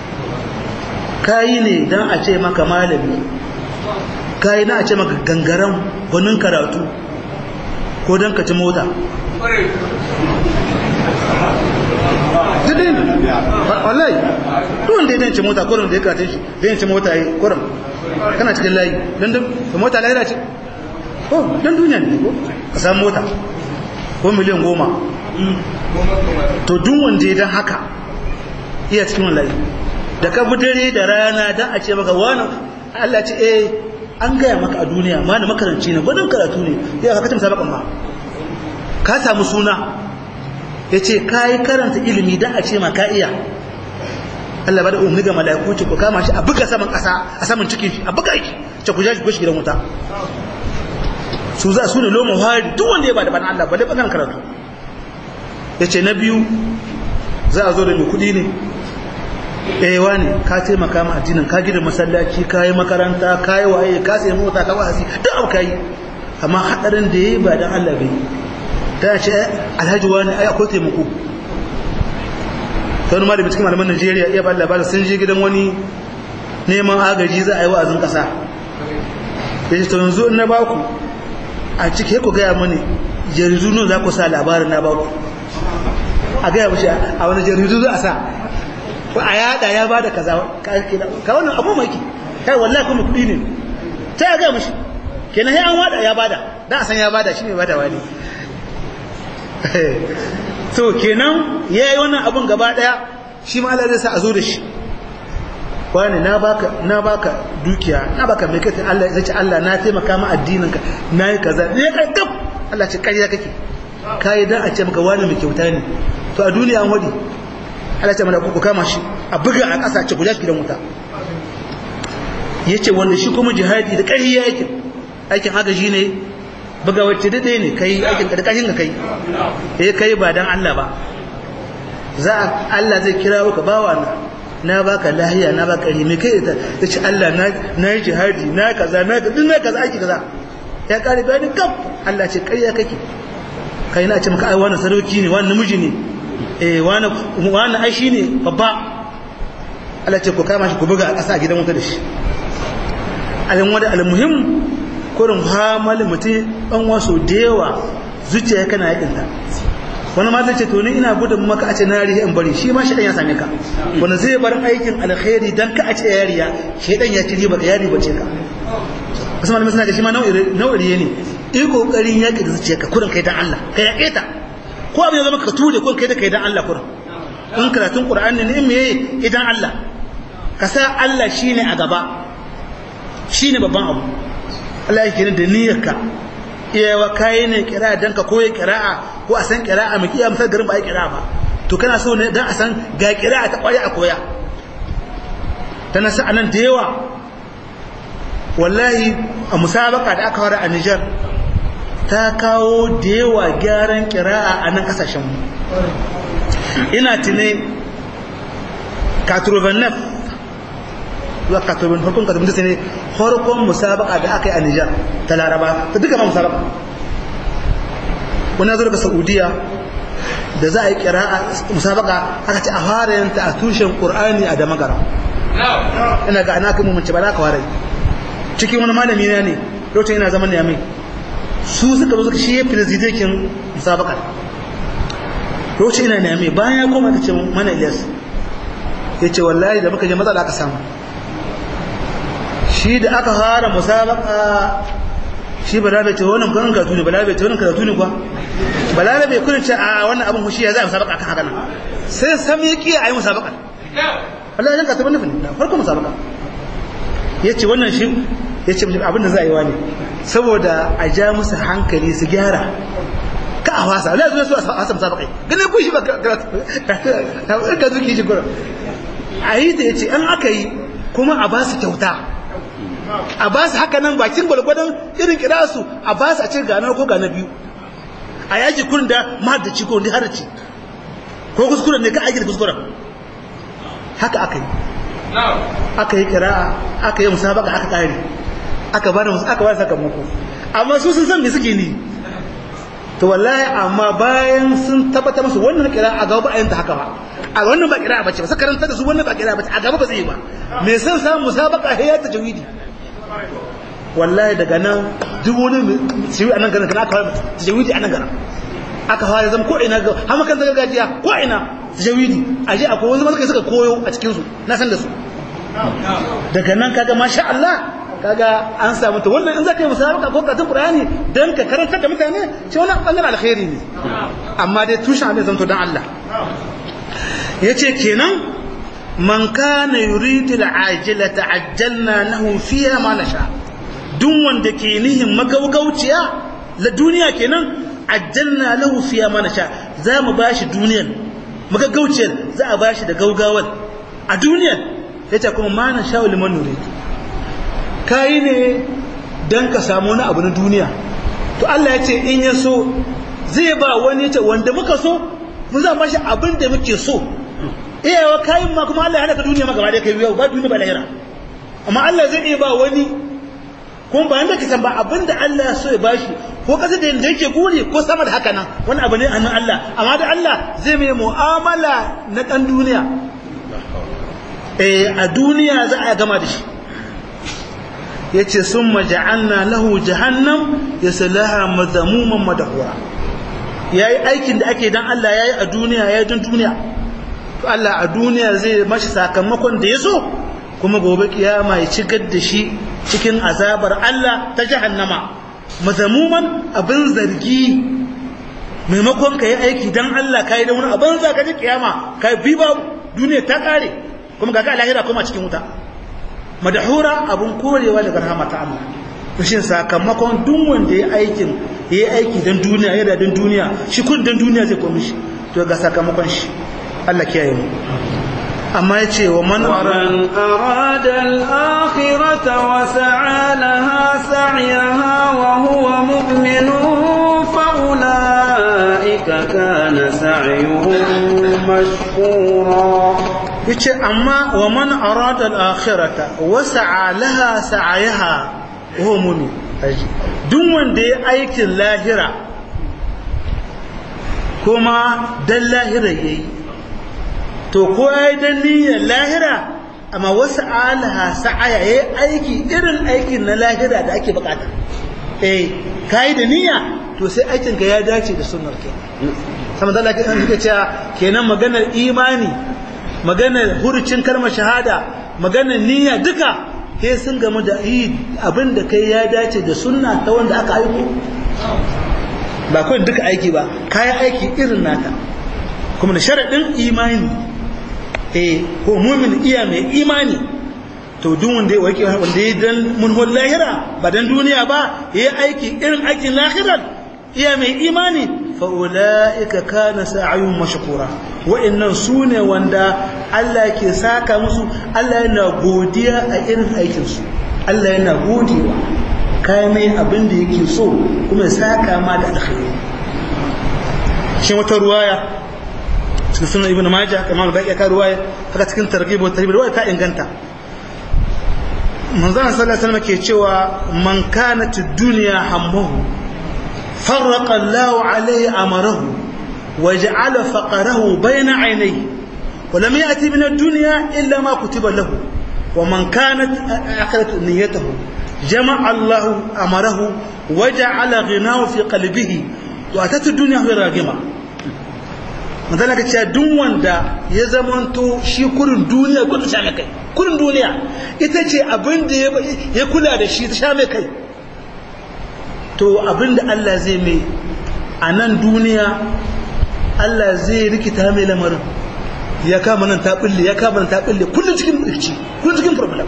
kayi ne don a ce maka malami kayi na a ce maka gangaren gwanin karatu ko don ka ci mota dudin wallahi duwan da ya ci mota kurin da ya katin shi da ya ci mota ya kurin kana cikin layi don da mota lahira ce ko don duniya ne ko ka samu mota ko miliyan goma to duk wanda ya don haka iya cikin wallahi da ka bi dare da rana don a ce maka wani Allah ce eh an gaya maka a duniya ma na makaranci ne gwadon karatu ne ya ka kacin sabakan ma ka samu suna ya ce ka yi karanta ilimi don a ce ma ka iya Allah ba da umarni ga mala'iku ce ku kama shi a buga saman ƙasa a saman cikin shi a buga shi ce ku jashi gidan wuta su za su ne lomar hari duk wanda ya ba da bana Allah ba da bakan karatu ya ce na biyu za a zo da mai kuɗi ne ɗaya ne ka taimaka ma addinin ka gida masallaci ka yi makaranta ka yi waye ka sai mota ka wa'azi duk abu ka yi amma haɗarin da ya yi ba don Allah bai ta ce alhaji wani ai akwai taimako ta wani malami cikin malaman Najeriya iya ba labarin sun je gidan wani neman agaji za a yi wa'azin ƙasa ya ce to yanzu in na baku a cike ku gaya mani jaridu nan za ku sa labarin na baku a gaya mashi a wani jaridu za a sa ko a yada ya bada kaza ka wannan abu mai kai wallahi kuma kudi ne ta ya ga mishi kenan sai an wada ya bada da a san ya bada shine bada wani so kenan yayi wannan abun gaba daya shi ma Allah zai sa a zo da shi wani na baka na baka dukiya na baka mai kai Allah zai ce Allah na taimaka ma addinin ka nayi kaza ne kai kaf Allah ce kariya kake kai dan a ce maka wani mai kyauta ne to a duniya an wadi Allah ce mana ku kama shi a buga a ƙasa ce guda shi gidan wuta yace wanda shi kuma jihadi da ƙarfi ya aikin aikin agaji ne buga wacce dade ne kai aikin da ƙarfin ka kai eh kai ba dan Allah ba za Allah zai kira ka bawa na na baka lahiya na baka ri me kai ta ce Allah na na yi jihadi na kaza na duk na kaza aiki kaza ya kare bayani kaf Allah ce ƙarya kake kai na ce maka ai wannan sarauki ne wannan namiji ne eh wani wani ai shine babba Allah ce ku kama shi ku buga a ƙasa a gidan wuta da shi alin wanda almuhim kurin hamal mutum ɗan wasu da yawa zuciya kana yakin ta wani ma zai ce to ni ina gudun maka a ce na riya in bari shi ma shi ya same ka wani zai bar aikin alkhairi dan ka a ce ya riya shi ya ci riba ya riba ce ka wasu malamai suna ga shi ma nau'iri ne in kokarin yaƙi da zuciya ka kurin kai dan Allah ka yaƙe ta ko abin ya zama ka ture ko kai da kai dan Allah kurin in karatun Qur'ani ne me idan Allah ka sa Allah shine a gaba shine babban abu Allah yake ne da niyyarka iyawa kai ne kira dan ka koyi kira'a ko a san kira'a mu kiya misal garin ba ai kira'a ba to kana so ne dan a san ga kira'a ta kware a koya ta nasa anan da yawa wallahi a musabaka da aka wara a Nijar ta kawo da yawa gyaran kira'a a nan kasashenmu ina tune katurbanef zuwa katurban farkon katurban ta ne farkon musabaka da aka yi a Nijar ta laraba ta duka ma musabaka wani zo daga saudiya da za a yi kira'a musabaka aka ce a fara yanta a tushen ƙur'ani a damagara ina ga ana kuma mace ba za ka fara cikin wani malami na ne lokacin yana zaman yamai su suka zo suka shi ya firizidekin musabaka lokacin ina yamai bayan ya koma ka ce mana ilyas ya ce wallahi da muka je matsala aka samu shi da aka fara musabaka shi balabe ce wannan kan karatu ne balabe ce wannan karatu ne kuwa balabe kun ce a wannan abin hushi ya za a musabaka kan haka nan sai sami ki a yi musabaka Allah ya karatu nufin da farko musabaka ya ce wannan shi ya ce abin da za a yi wani saboda a ja musu hankali su gyara ka a wasa Allah ya zo su a wasa musabaka ganin kun shi ba ka zuki shi gura a yi ta ya ce an aka yi kuma a ba su kyauta a ba su haka nan bakin gwalgwadon irin kira su a ba su a ce gana ko gana biyu a yaji kurin da mahaddaci ko wanda haraci ko kuskuren ne ka aiki da kuskuren haka aka yi aka yi kira aka yi musabaka aka kare aka ba da aka ba da sakamako amma su sun san me suke ni to wallahi amma bayan sun tabbata musu wannan kira a gaba ba a yin ta haka ba a wannan ba kira bace ba sai karanta da su wannan ba kira bace a gaba ba zai yi ba me san samu musabaka sai ya tajwidi wallahi daga nan duk wani shiwi a nan garin kana aka fara tajawidi a nan garin aka fara zama ko ina ga har makan gargajiya ko ina tajawidi a je akwai wani mazaka suka koyo a cikin su na san da su daga nan kaga masha Allah kaga an samu ta wannan in zaka yi musabaka ko karatun Qur'ani dan ka karantar da mutane ce wannan bangaren alkhairi ne amma dai tushen abin zanto dan Allah yace kenan man kana yuridu al'ajilata ajjalna lahu fiha ma nasha duk wanda ke nihin magaugauciya la duniya kenan ajjalna lahu fiha ma nasha za mu bashi duniyan magaugauciyar za a bashi da gaugawar a duniyan yace kuma ma nasha liman nurid kai ne dan ka samu wani abu na duniya to Allah ya ce in ya so zai ba wani yace wanda muka so mun za bashi abin da muke so iyawa kayan ma kuma Allah ya halaka duniya ma gaba da kai yau ba duniya ba lahira amma Allah zai iya ba wani kuma ba yanda kisan ba abinda Allah ya so ya bashi ko kasa da yanda yake guri ko sama da haka nan wani abu ne a nan Allah amma da Allah zai mai mu'amala na dan duniya eh a duniya za a gama da shi yace summa ja'alna lahu jahannam yaslaha madhamuman madhura yayi aikin da ake dan Allah yayi a duniya yayi dan duniya to Allah a duniya zai mashi sakamakon da ya so kuma gobe kiyama ya cigar da shi cikin azabar Allah ta jahannama mazamuman abin zargi maimakon ka yi aiki don Allah ka yi da wani abin za ka ji kiyama ka bi ba duniya ta kare kuma ga ka lahira kuma cikin wuta madahura abin korewa daga rahama ta Allah shin sakamakon duk wanda ya aikin ya yi aiki don duniya ya da don duniya shi kun don duniya zai komi shi to ga sakamakon shi Allah kiyaye mu amma ya ce wa man arada al-akhirata wa sa'a laha sa'yaha wa huwa mu'minun fa ulaika kana sa'yuhum mashkura yace amma wa man arada al-akhirata wa sa'a laha sa'yaha wa huwa mu'min duk wanda ya aikin lahira kuma dan lahira yayi to ko ya yi don niyyar lahira amma wasu alaha sa'aya ya yi aiki irin aikin na lahira da ake bukata eh ka yi da niyya to sai aikinka ya dace da sunar ke sama da lafi suka cewa kenan maganar imani maganar hurucin kalmar shahada maganar niyya duka sai sun gamu da yi abin da kai ya dace da sunna ta wanda aka aiko ba kawai duka aiki ba kayan aiki irin nata kuma da sharaɗin imani eh ko mumin iya mai imani to duk wanda ya wake wanda ya dan munhul lahira ba dan duniya ba ya aiki irin aikin lahirar iya mai imani fa ulaika kana sa'yun mashkura wa'annan sune wanda Allah ke saka musu Allah yana godiya a irin aikin su Allah yana godewa kai mai abin da yake so kuma ya saka ma da alkhairi shi wata ruwaya cikin sunan ibn majah kamar da ya ka ruwaya haka cikin targhib wa tarhib ruwaya ta inganta manzon sallallahu alaihi wasallam ke cewa man kanat ad-dunya hammuhu farraqa Allahu alaihi amarahu waja'ala faqarahu bayna 'aynayhi ولم يأتي من الدنيا إلا ما كتب له ومن كانت آخرة نيته جمع الله أمره وجعل غناه في قلبه وأتت الدنيا وهي راغمة مثلا كتشا دون wanda ya zamanto shi kurin duniya kudu sha mai kai kurin duniya ita ce abin da ya kula da shi ta sha mai kai to abin da Allah zai mai a nan duniya Allah zai rikita mai lamarin ya kama nan ta bulle ya kama nan ta bulle kullum cikin rikici kullum cikin problem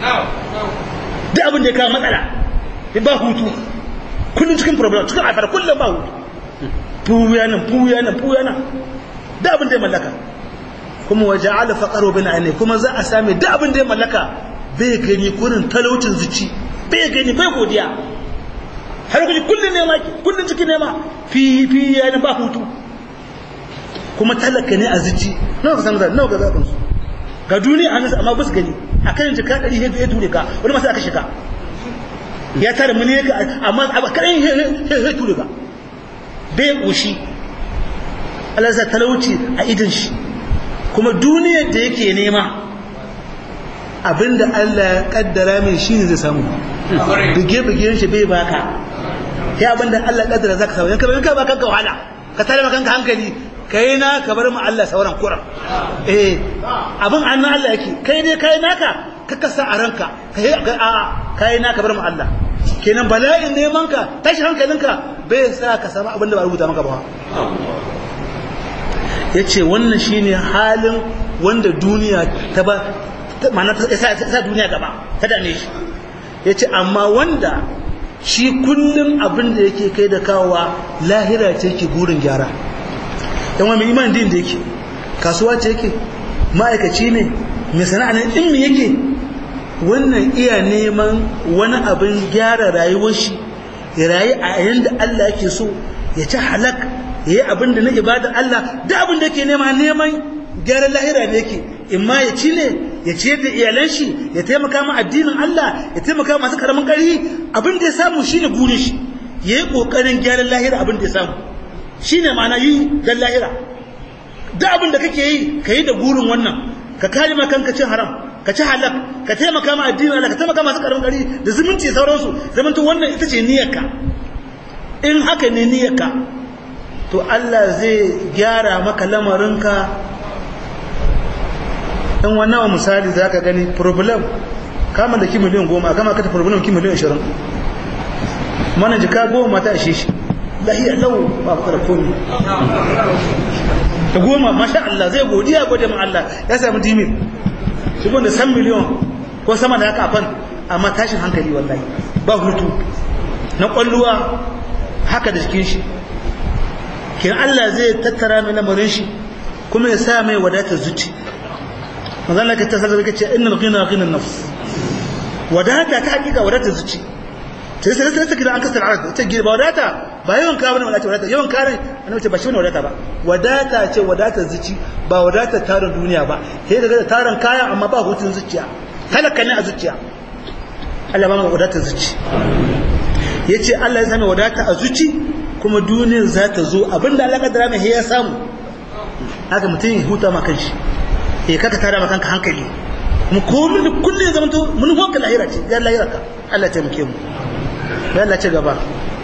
duk abin da ya kama matsala ya ba hutu kullum cikin problem cikin afar kullum ba hutu fuya nan fuya nan fuya nan duk abin da ya mallaka kuma waje ala faƙaro bin ne kuma za a sami duk abin da ya mallaka bai gani kurin talaucin zuci bai gani bai godiya har kuji kullum nema ki kullum cikin nema fi fi ya ba hutu kuma talaka ne a zuci nawa ka san da nawa ga zaɓin su ga duniya a nasa amma ba su gani a kan jika ɗari ya ture ka wani masu aka shiga ya tara miliyan ka amma a kaɗan ya ture ka bai ƙoshi Allah sa talauci a idan shi kuma duniyar da yake nema abinda Allah ya kaddara mai shi ne zai samu bige-bigen shi bai baka ya abinda Allah ya kaddara za ka samu yanka bai ka baka wahala ka tare makanka hankali kai na ka bar mu Allah sauran kuran eh abin annan Allah yake kai dai kai naka ka kasa a ranka kai a kai naka bar mu Allah kenan bala'in neman ka tashi hankalinka bai sa ka samu abin da ba rubuta maka ba yace wannan shine halin wanda duniya ta ba ma'ana ta sa duniya gaba ta dame shi yace amma wanda shi kullum abin da yake kai da kawowa lahira ce ke gurin gyara yan wani iman din da yake kasuwa ce yake ma'aikaci ne mai sana'a ne in yake wannan iya neman wani abin gyara rayuwar shi ya rayu a yayin da Allah yake so ya ci halak ya yi abin da na ibada Allah da abin da yake nema neman gyaran lahira ne yake in ma ya ci ne ya ciyar da iyalan shi ya taimaka ma addinin Allah ya taimaka masu karamin ƙarfi abin da ya samu shine burin shi ya yi ƙoƙarin gyaran lahira abin da ya samu shine ma'ana yi dan lahira da abin da kake yi ka yi da burin wannan ka kare ma kanka cin haram ka ci halak ka taimaka ma addinin Allah ka taimaka masu karamin ƙarfi da zumunci sauransu zamanto wannan ita ce niyyarka in haka ne niyyarka to Allah zai gyara maka lamarinka in wannan wa misali za ka gani problem kama da ki miliyan goma kama ka ta problem ki miliyan ashirin mana jika goma ta ashe shi lahiyar lau ba ku komi da goma masha Allah zai godiya gode ma Allah ya sami dimin shi da san miliyan ko sama da haka afan amma tashin hankali wallahi ba hutu na kwalluwa haka da jikin shi kin Allah zai tattara mai lamarin shi kuma ya sa mai wadatar zuci manzon Allah ka tasar da kace innal ghina ghina nafs wadata ta hakika wadata zuci sai sai sai kida an kasar arad ta gida wadata ba yawan ka bane wadata wadata yawan kare annabi ce ba shi ne wadata ba wadata ce wadata zuci ba wadata tarin duniya ba sai daga tarin kaya amma ba hutun zuciya talaka ne a zuciya Allah ba mu wadata zuci yace Allah ya sami wadata a zuci kuma duniyar za ta zo abinda Allah kadara mai ya samu haka mutum ya huta ma kanshi eh kaka tara maka kanka hankali mu komai da kullun zaman to mun hoka lahira ce ya lahira ka Allah ya taimake mu ya Allah ce gaba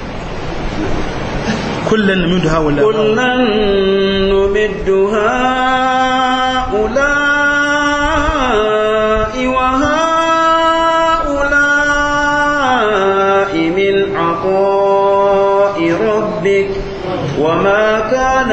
kullun numidu haula kullun numidu haula wa haula min ata'i rabbik وما كان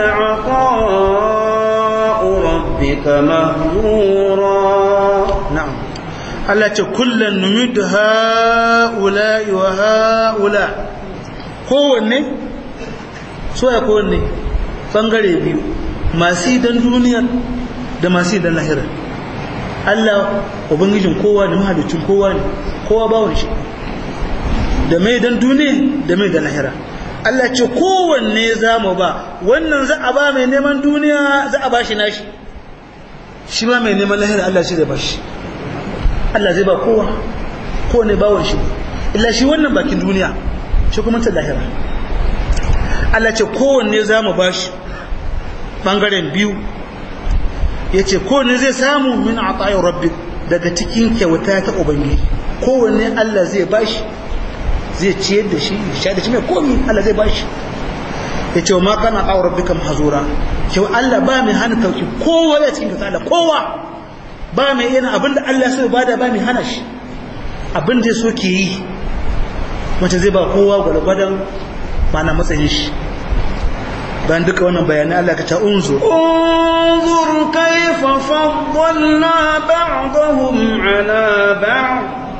عطاء ربك مهجورا نعم Allah ce kullum numid ha'ula wa ha'ula kowanne so ya kowanne bangare biyu masu idan duniya da masu idan lahira Allah ubangijin kowa da mahalicin kowa ne kowa bawon shi da mai dan duniya da mai da lahira Allah ce kowanne za mu ba wannan za a ba mai neman duniya za a ba shi nashi shi ba mai neman lahira Allah shi zai ba shi Allah zai ba kowa kowanne bawon shi illa shi wannan bakin duniya shi kuma ta lahira Allah ce kowanne za mu ba shi ɓangaren biyu ya ce kowanne zai samu min a tsayin rabbi daga cikin kyauta ta ubangiji kowanne Allah zai ba shi zai ciyar da shi sha da shi mai komi Allah zai ba shi ya ce wa ma kana tsayin rabbi kam hazura kyau Allah ba mai hana tauki kowa ya cikin kyauta Allah kowa ba mai yana abinda Allah so ba da ba mai hana shi abinda ya so ke yi wacce zai ba kowa gwalgwadon mana matsayin shi bayan duka wannan bayanai Allah ka ta unzur انظر كيف فضلنا بعضهم على بعض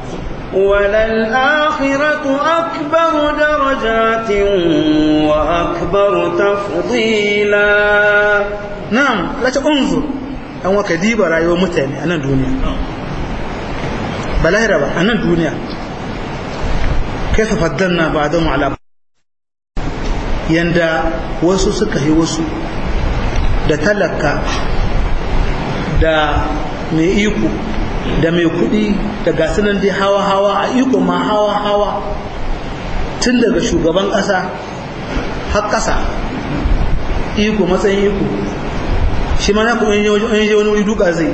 وللآخرة أكبر درجات وأكبر تفضيلا na'am Allah ta unzur an waka diba rayuwar mutane a nan duniya ba lahira ba a nan duniya kaifa faddalna ba'dahu ala yanda wasu suka yi wasu da talaka da mai iko da mai kudi da gasunan dai hawa-hawa a iko ma hawa-hawa tun daga shugaban ƙasa har ƙasa iko matsayin iko shi ma na kuma yin yi wani wuri duka zai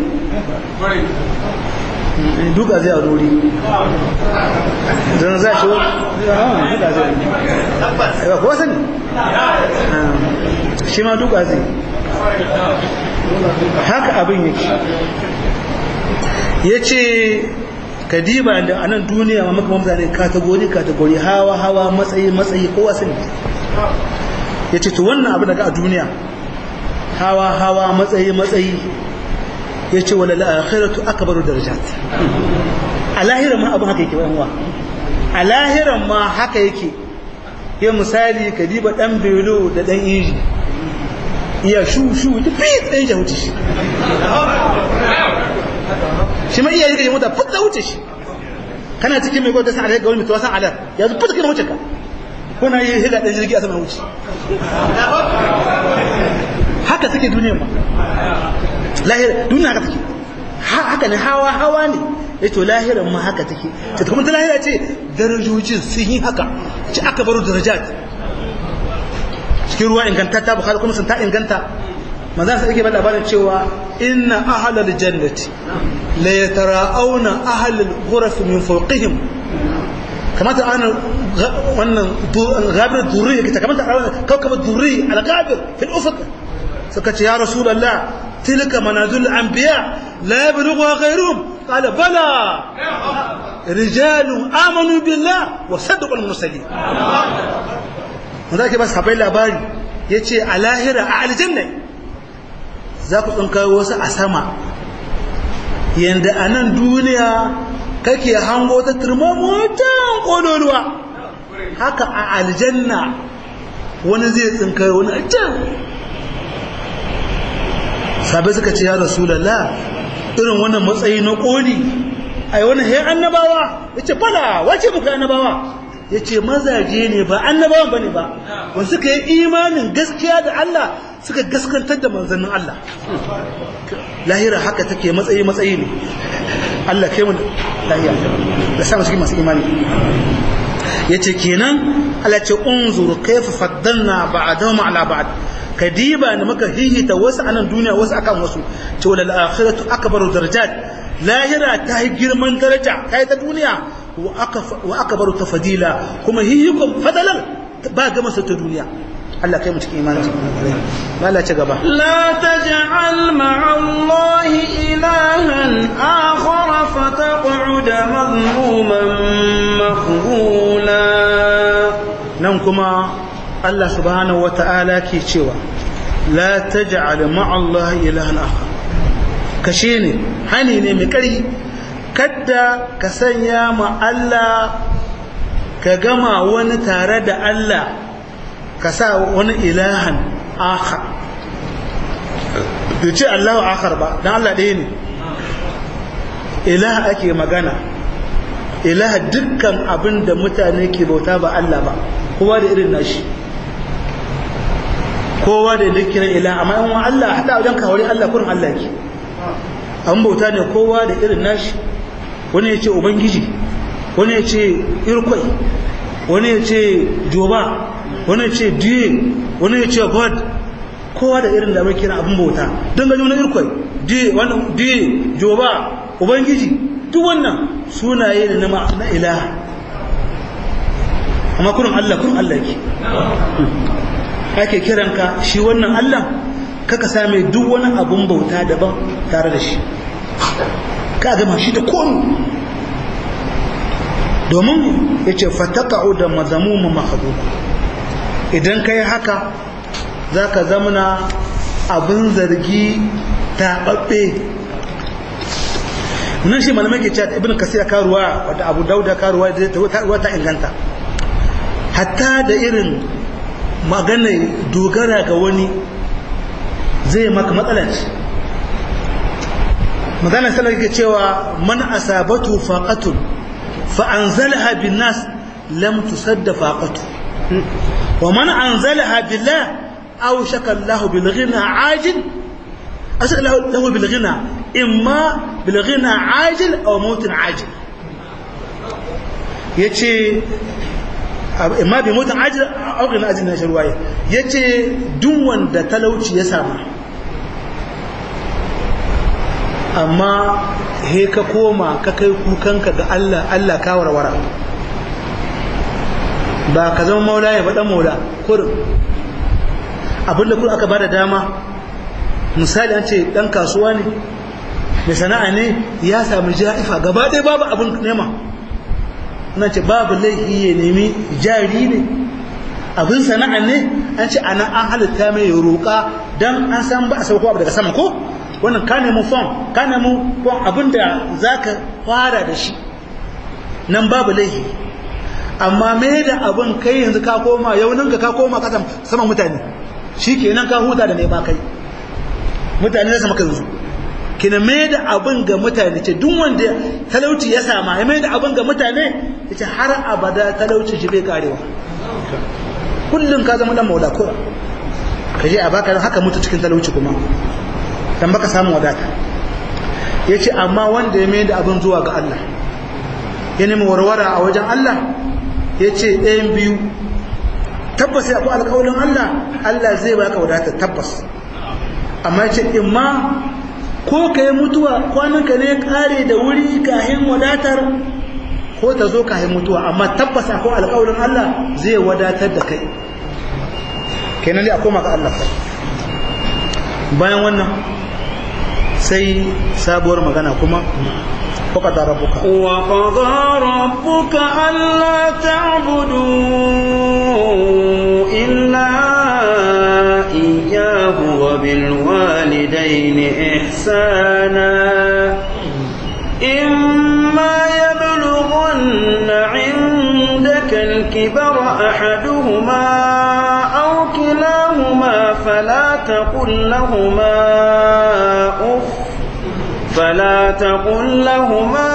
duka zai a wuri zan za shi wani duka zai ba kuwa sani shi ma duka zai haka abin yake ya ce kadiba da a nan duniya ma maka mutane katagori katagori hawa hawa matsayi matsayi kowa sani ya ce to wannan abu daga a duniya hawa hawa matsayi matsayi ya ce wala la'akhiratu akbaru darajat a lahiran ma abin haka yake wa a lahiran ma haka yake ya misali ka diba dan belo da dan inji iya shu shu ta fi dan shi wuce shi shi ma iya yi ga mota futta wuce shi kana cikin mai gwada san alai ga wani mutuwa san alar yanzu futta kana wuce ka kuna yi higa dan jirgi a sama wuce haka take duniyar ma lahira duniya haka take haka ne hawa hawa ne ya to lahiran ma haka take ta kuma ta lahira ce darajojin sun yi haka ci aka baro darajat cikin ruwa ingantatta bukhari kuma sun ta inganta manzan sa yake ba labarin cewa inna ahlal jannati la yatara'auna ahlal ghuraf min fawqihim kamata ana wannan gabir durri yake kamata kawkaba durri al-gabir fil ufuq suka ce ya rasulullah tilka manazil anbiya la yablugha ghayruhum qala bala rijalun amanu billah wa saddaqu al-mursalin wanda ke ba sahabbai labari yace a lahira a aljanna za ku tsinka wasu a sama yanda a nan duniya kake hango ta turmamotan ƙololuwa haka a aljanna wani zai tsinka wani a can sabai suka ce ya rasulallah irin wannan matsayi na ƙoli a yi wani hayan annabawa ya ce fada wace muka annabawa ya ce mazaje ne ba annabawan ba ne ba wanda suka yi imanin gaskiya da Allah suka gaskantar da manzannin Allah lahira haka take matsayi matsayi ne Allah kai mu lahiya da samu cikin masu imani yace kenan Allah ce unzur kayfa faddalna ba'dahum ala ba'd kadiba ne muka hihita wasu anan duniya wasu akan wasu ce wal akhiratu akbaru darajat lahira ta yi girman daraja ta yi ta duniya wa akbaru tafadila kuma hihikum fadalan ba ga masa ta duniya Allah kai mu cikin imanin ba Allah ci gaba la taj'al ma'a Allah ilahan akhar fataq'ud madhmuman makhzula nan kuma Allah subhanahu wata'ala ke cewa la taj'al ma'a Allah ilahan akhar kashe ne hani ne mai kari kadda ka sanya ma Allah ka gama wani tare da Allah ka sa wani ilahan akhar bai ce Allahu akhar ba dan Allah ɗaya ne ilaha ake magana ilaha dukkan abin da mutane ke bauta ba Allah ba kowa da irin nashi kowa da yake kiran ilaha amma in Allah hada wajen kawari Allah kurin Allah ke an bauta ne kowa da irin nashi wani ya ce ubangiji wani ya ce irkwai wani ya ce joba wani ya ce diye wani ya ce god kowa da irin da mai kira abin bauta don gani wani irkwai diye wannan diye joba ubangiji duk wannan sunaye ne na ilaha amma kurin Allah kurin Allah ke ake kiranka shi wannan Allah kaka same duk wani abun bauta daban tare da shi ka gama shi da komi domin ya ce fataka'u da mazamumu mahaduba idan ka yi haka za ka zamana abin zargi taɓaɓɓe nan shi malamai ke cewa ibn kasir karuwa wadda abu dauda karuwa da ta inganta hatta da irin magana dogara ga wani zai maka matsalanci magana salar ke cewa man asabatu faqatun fa anzalaha bin nas lam tusadda faqatu wa man anzalaha billah aw shaka Allah bil ghina ajil asal lahu bil ghina imma bil ghina ajil aw maut ajil yace imma bi mautin ajil aw ghina ajil na shirwaye yace duk wanda talauci ya samu amma he ka koma ka kai kukanka ga Allah Allah ka warwara ba ka zama maula ya faɗa maula kurin abinda kuma aka bada dama misali an ce ɗan kasuwa ne mai sana'a ne ya sami ja'ifa gaba ɗaya babu abin nema na ce babu laifi ya nemi jari ne abin sana'a ne an ce ana an halitta mai roƙa don an san ba a sauko abu daga sama ko wannan ka nemi fom ka nemi fom abinda za ka fara da shi nan babu laifi amma me da abin kai yanzu ka koma yauninka ka koma kasan saman mutane shi kenan ka huta da nema kai mutane na sama ka yanzu kina me da abin ga mutane ce duk wanda talauci ya sama ya mai da abin ga mutane ya ce har abada talauci shi bai karewa kullum ka zama dan maula kura ka je a baka haka mutu cikin talauci kuma dan baka samu wadata ya ce amma wanda ya mai da abin zuwa ga Allah ya nemi warwara a wajen Allah ya ce ɗayan biyu tabbas ya akwai alƙawarin Allah Allah zai baka wadata tabbas amma ya ce in ma ko ka yi mutuwa kwananka ne kare da wuri kahin wadatar ko ta zo kahin mutuwa amma tabbas akwai alƙawarin Allah zai wadatar da kai kenan dai a koma ga Allah bayan wannan sai sabuwar magana kuma وقضى ربك وقضى ربك ألا تعبدوا إلا إياه وبالوالدين إحسانا إما يبلغن عندك الكبر أحدهما أو كلاهما فلا تقل لهما أف فلا تقل لهما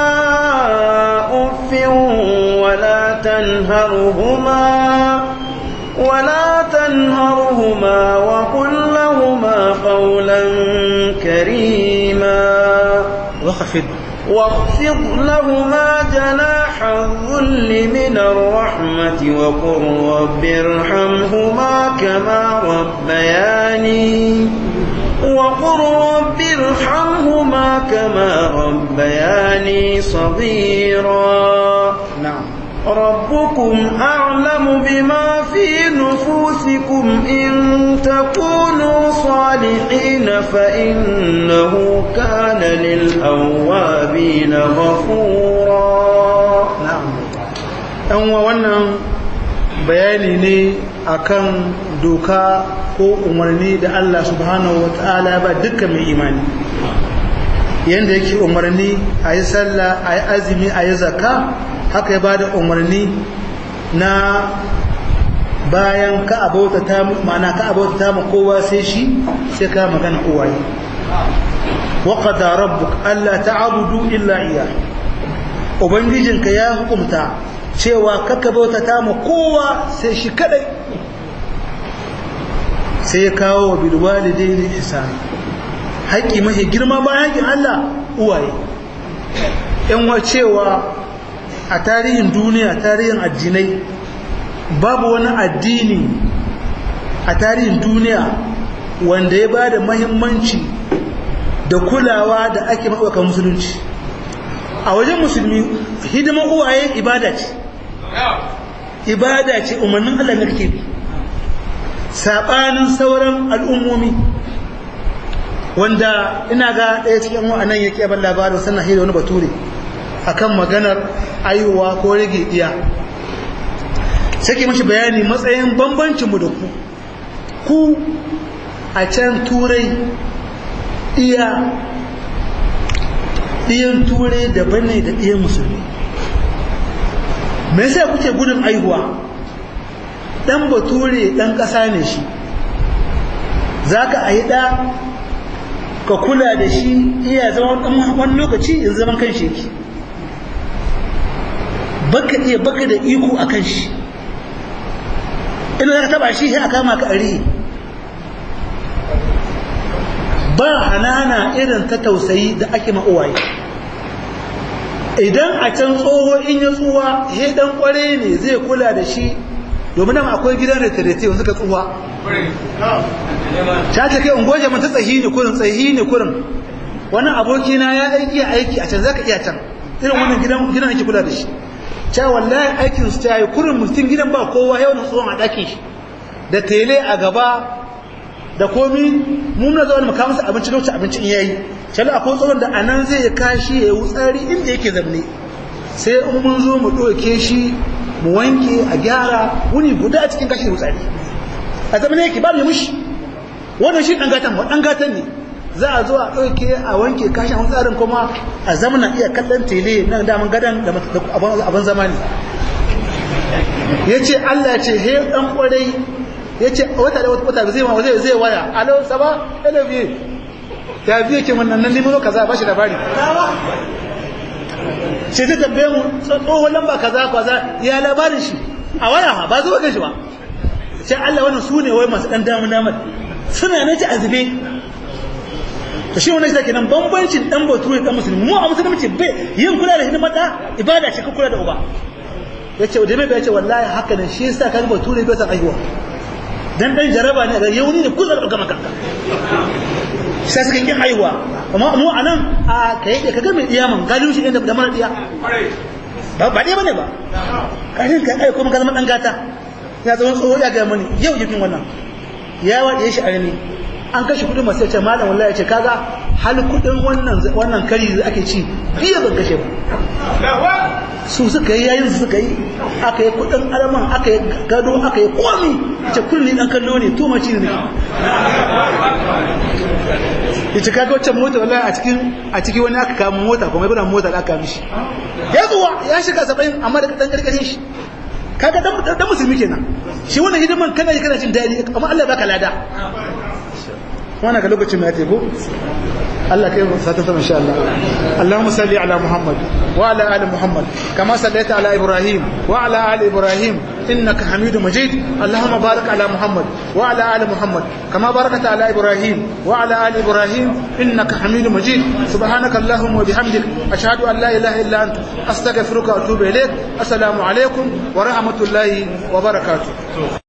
أف ولا تنهرهما ولا تنهرهما وقل لهما قولا كريما وخفض واخفض لهما جناح الذل من الرحمة وقل رب ارحمهما كما ربياني وقل رب ارحمهما كما ربياني صغيرا نعم ربكم أعلم بما في نفوسكم إن تكونوا صالحين فإنه كان للأوابين غفورا na'am ɗan wa wannan bayani ne akan doka ko umarni da Allah subhanahu wa ta'ala ba dukkan mai imani yanda yake umarni a yi sallah a yi azumi a yi zakka haka ya ba da umarni na bayan ka abauta ta ma'ana ka abauta ta ma kowa sai shi sai ka magana uwaye wa qada rabbuk alla ta'budu illa iyyah ubangijinka ya hukumta cewa kaka bauta ta ma kowa sai shi kadai sai ya kawo wa bilwalidaini ihsan haƙi mafi girma bayan haƙin Allah uwaye yan wa cewa a tarihin duniya tarihin addinai babu wani addini a tarihin duniya wanda ya ba da mahimmanci da kulawa da ake maɓaukar musulunci a wajen musulmi hidimar uwaye ibada ce ibada ce umarnin Allah na kake bi saɓanin sauran al'ummomi wanda ina ga ɗaya cikin wa'anan yake ban labarin sannan hira wani bature akan maganar aiwa ko rage iya sai mashi bayani matsayin bambancinmu da ku ku a can turai iya ɗiyan turai daban ne da ɗiyan musulmi me yasa kuke gudun aihuwa ɗan bature ɗan ƙasa ne shi za ka a yi ɗa ka kula da shi iya zama wani lokaci in zaman kan shi baka iya baka da iko a kan shi ina za ka taba shi sai a kama ka ari ba hanana irin ta tausayi da ake ma'uwaye idan a can tsoho in ya tsuwa he dan kware ne zai kula da shi domin nan akwai gidan retirete yanzu ka tsuwa ta ce kai ungoje mun ta tsahi ne kurin tsahi ne kurin wannan abokina ya aiki aiki a can zaka iya can irin wannan gidan gidan ake kula da shi ta wallahi aikin su ta yi kurin mutum gidan ba kowa yau na tsohon a ɗakin shi da tele a gaba da komi mun na zuwa maka masa abinci lokacin abincin yayi shallu akwai tsohon da anan zai ya kashi ya yi wutsari inda yake zamne sai in mun zo mu ɗauke shi mu wanke a gyara wuni guda a cikin kashi wutsari a zamane yake ba mu mushi wannan shi ɗan gatan ɗan gatan ne za a zo a ɗauke a wanke kashin wani tsarin kuma a zamana iya kallon tele na daman gadon da abin zamani ya ce Allah ce he ɗan ƙwarai ya ce wata da wata zai ma zai zai waya alo saba alo biye ya biye ke wannan nan nemo kaza ba shi labari sai ta tambaye mu tsohon lamba kaza kaza ya labarin shi a waya ba zuwa kan shi ba sai Allah wannan su ne wai masu ɗan damar damar suna na ci azube to shi wannan shi nan bambancin dan bature dan musulmi mu a musulunci bai yin kula da hidimar da ibada ce ka kula da uba yace da mai bai ce wallahi haka nan shi yasa kan bature bai san aiwa dan dan jaraba ne ga yauni ne kullum ga makanka sai suka kin aiwa amma mu anan a kai da kaga mai diya man galin shi inda da mara diya ba ba dai bane ba kashin ka ai kuma ka zama dan gata ya zama tsoho ya ga mani yau yakin wannan ya waɗe shi armi an kashe kudin masu yace malam wallahi yace kaga hal kudin wannan wannan kari da ake ci biya ban kashe ba su suka yi yayin su suka yi aka yi kudin alaman aka yi gado aka yi komi yace kulli dan kallo ne to maci ne yace kaga wacce mota wallahi a cikin a cikin wani aka kama mota kuma ibn mota da aka mishi ya zuwa ya shiga 70 amma da dan karkashin shi kaga dan musulmi kenan shi wannan hidiman kana kana jin dadi amma Allah baka lada وانا قال لكم ما تيبو الله كيف ستفهم ان شاء الله اللهم صل على محمد وعلى ال محمد كما صليت على ابراهيم وعلى ال ابراهيم انك حميد مجيد اللهم بارك على محمد وعلى ال محمد كما باركت على ابراهيم وعلى ال ابراهيم انك حميد مجيد سبحانك اللهم وبحمدك اشهد ان لا اله الا انت استغفرك واتوب اليك السلام عليكم ورحمه الله وبركاته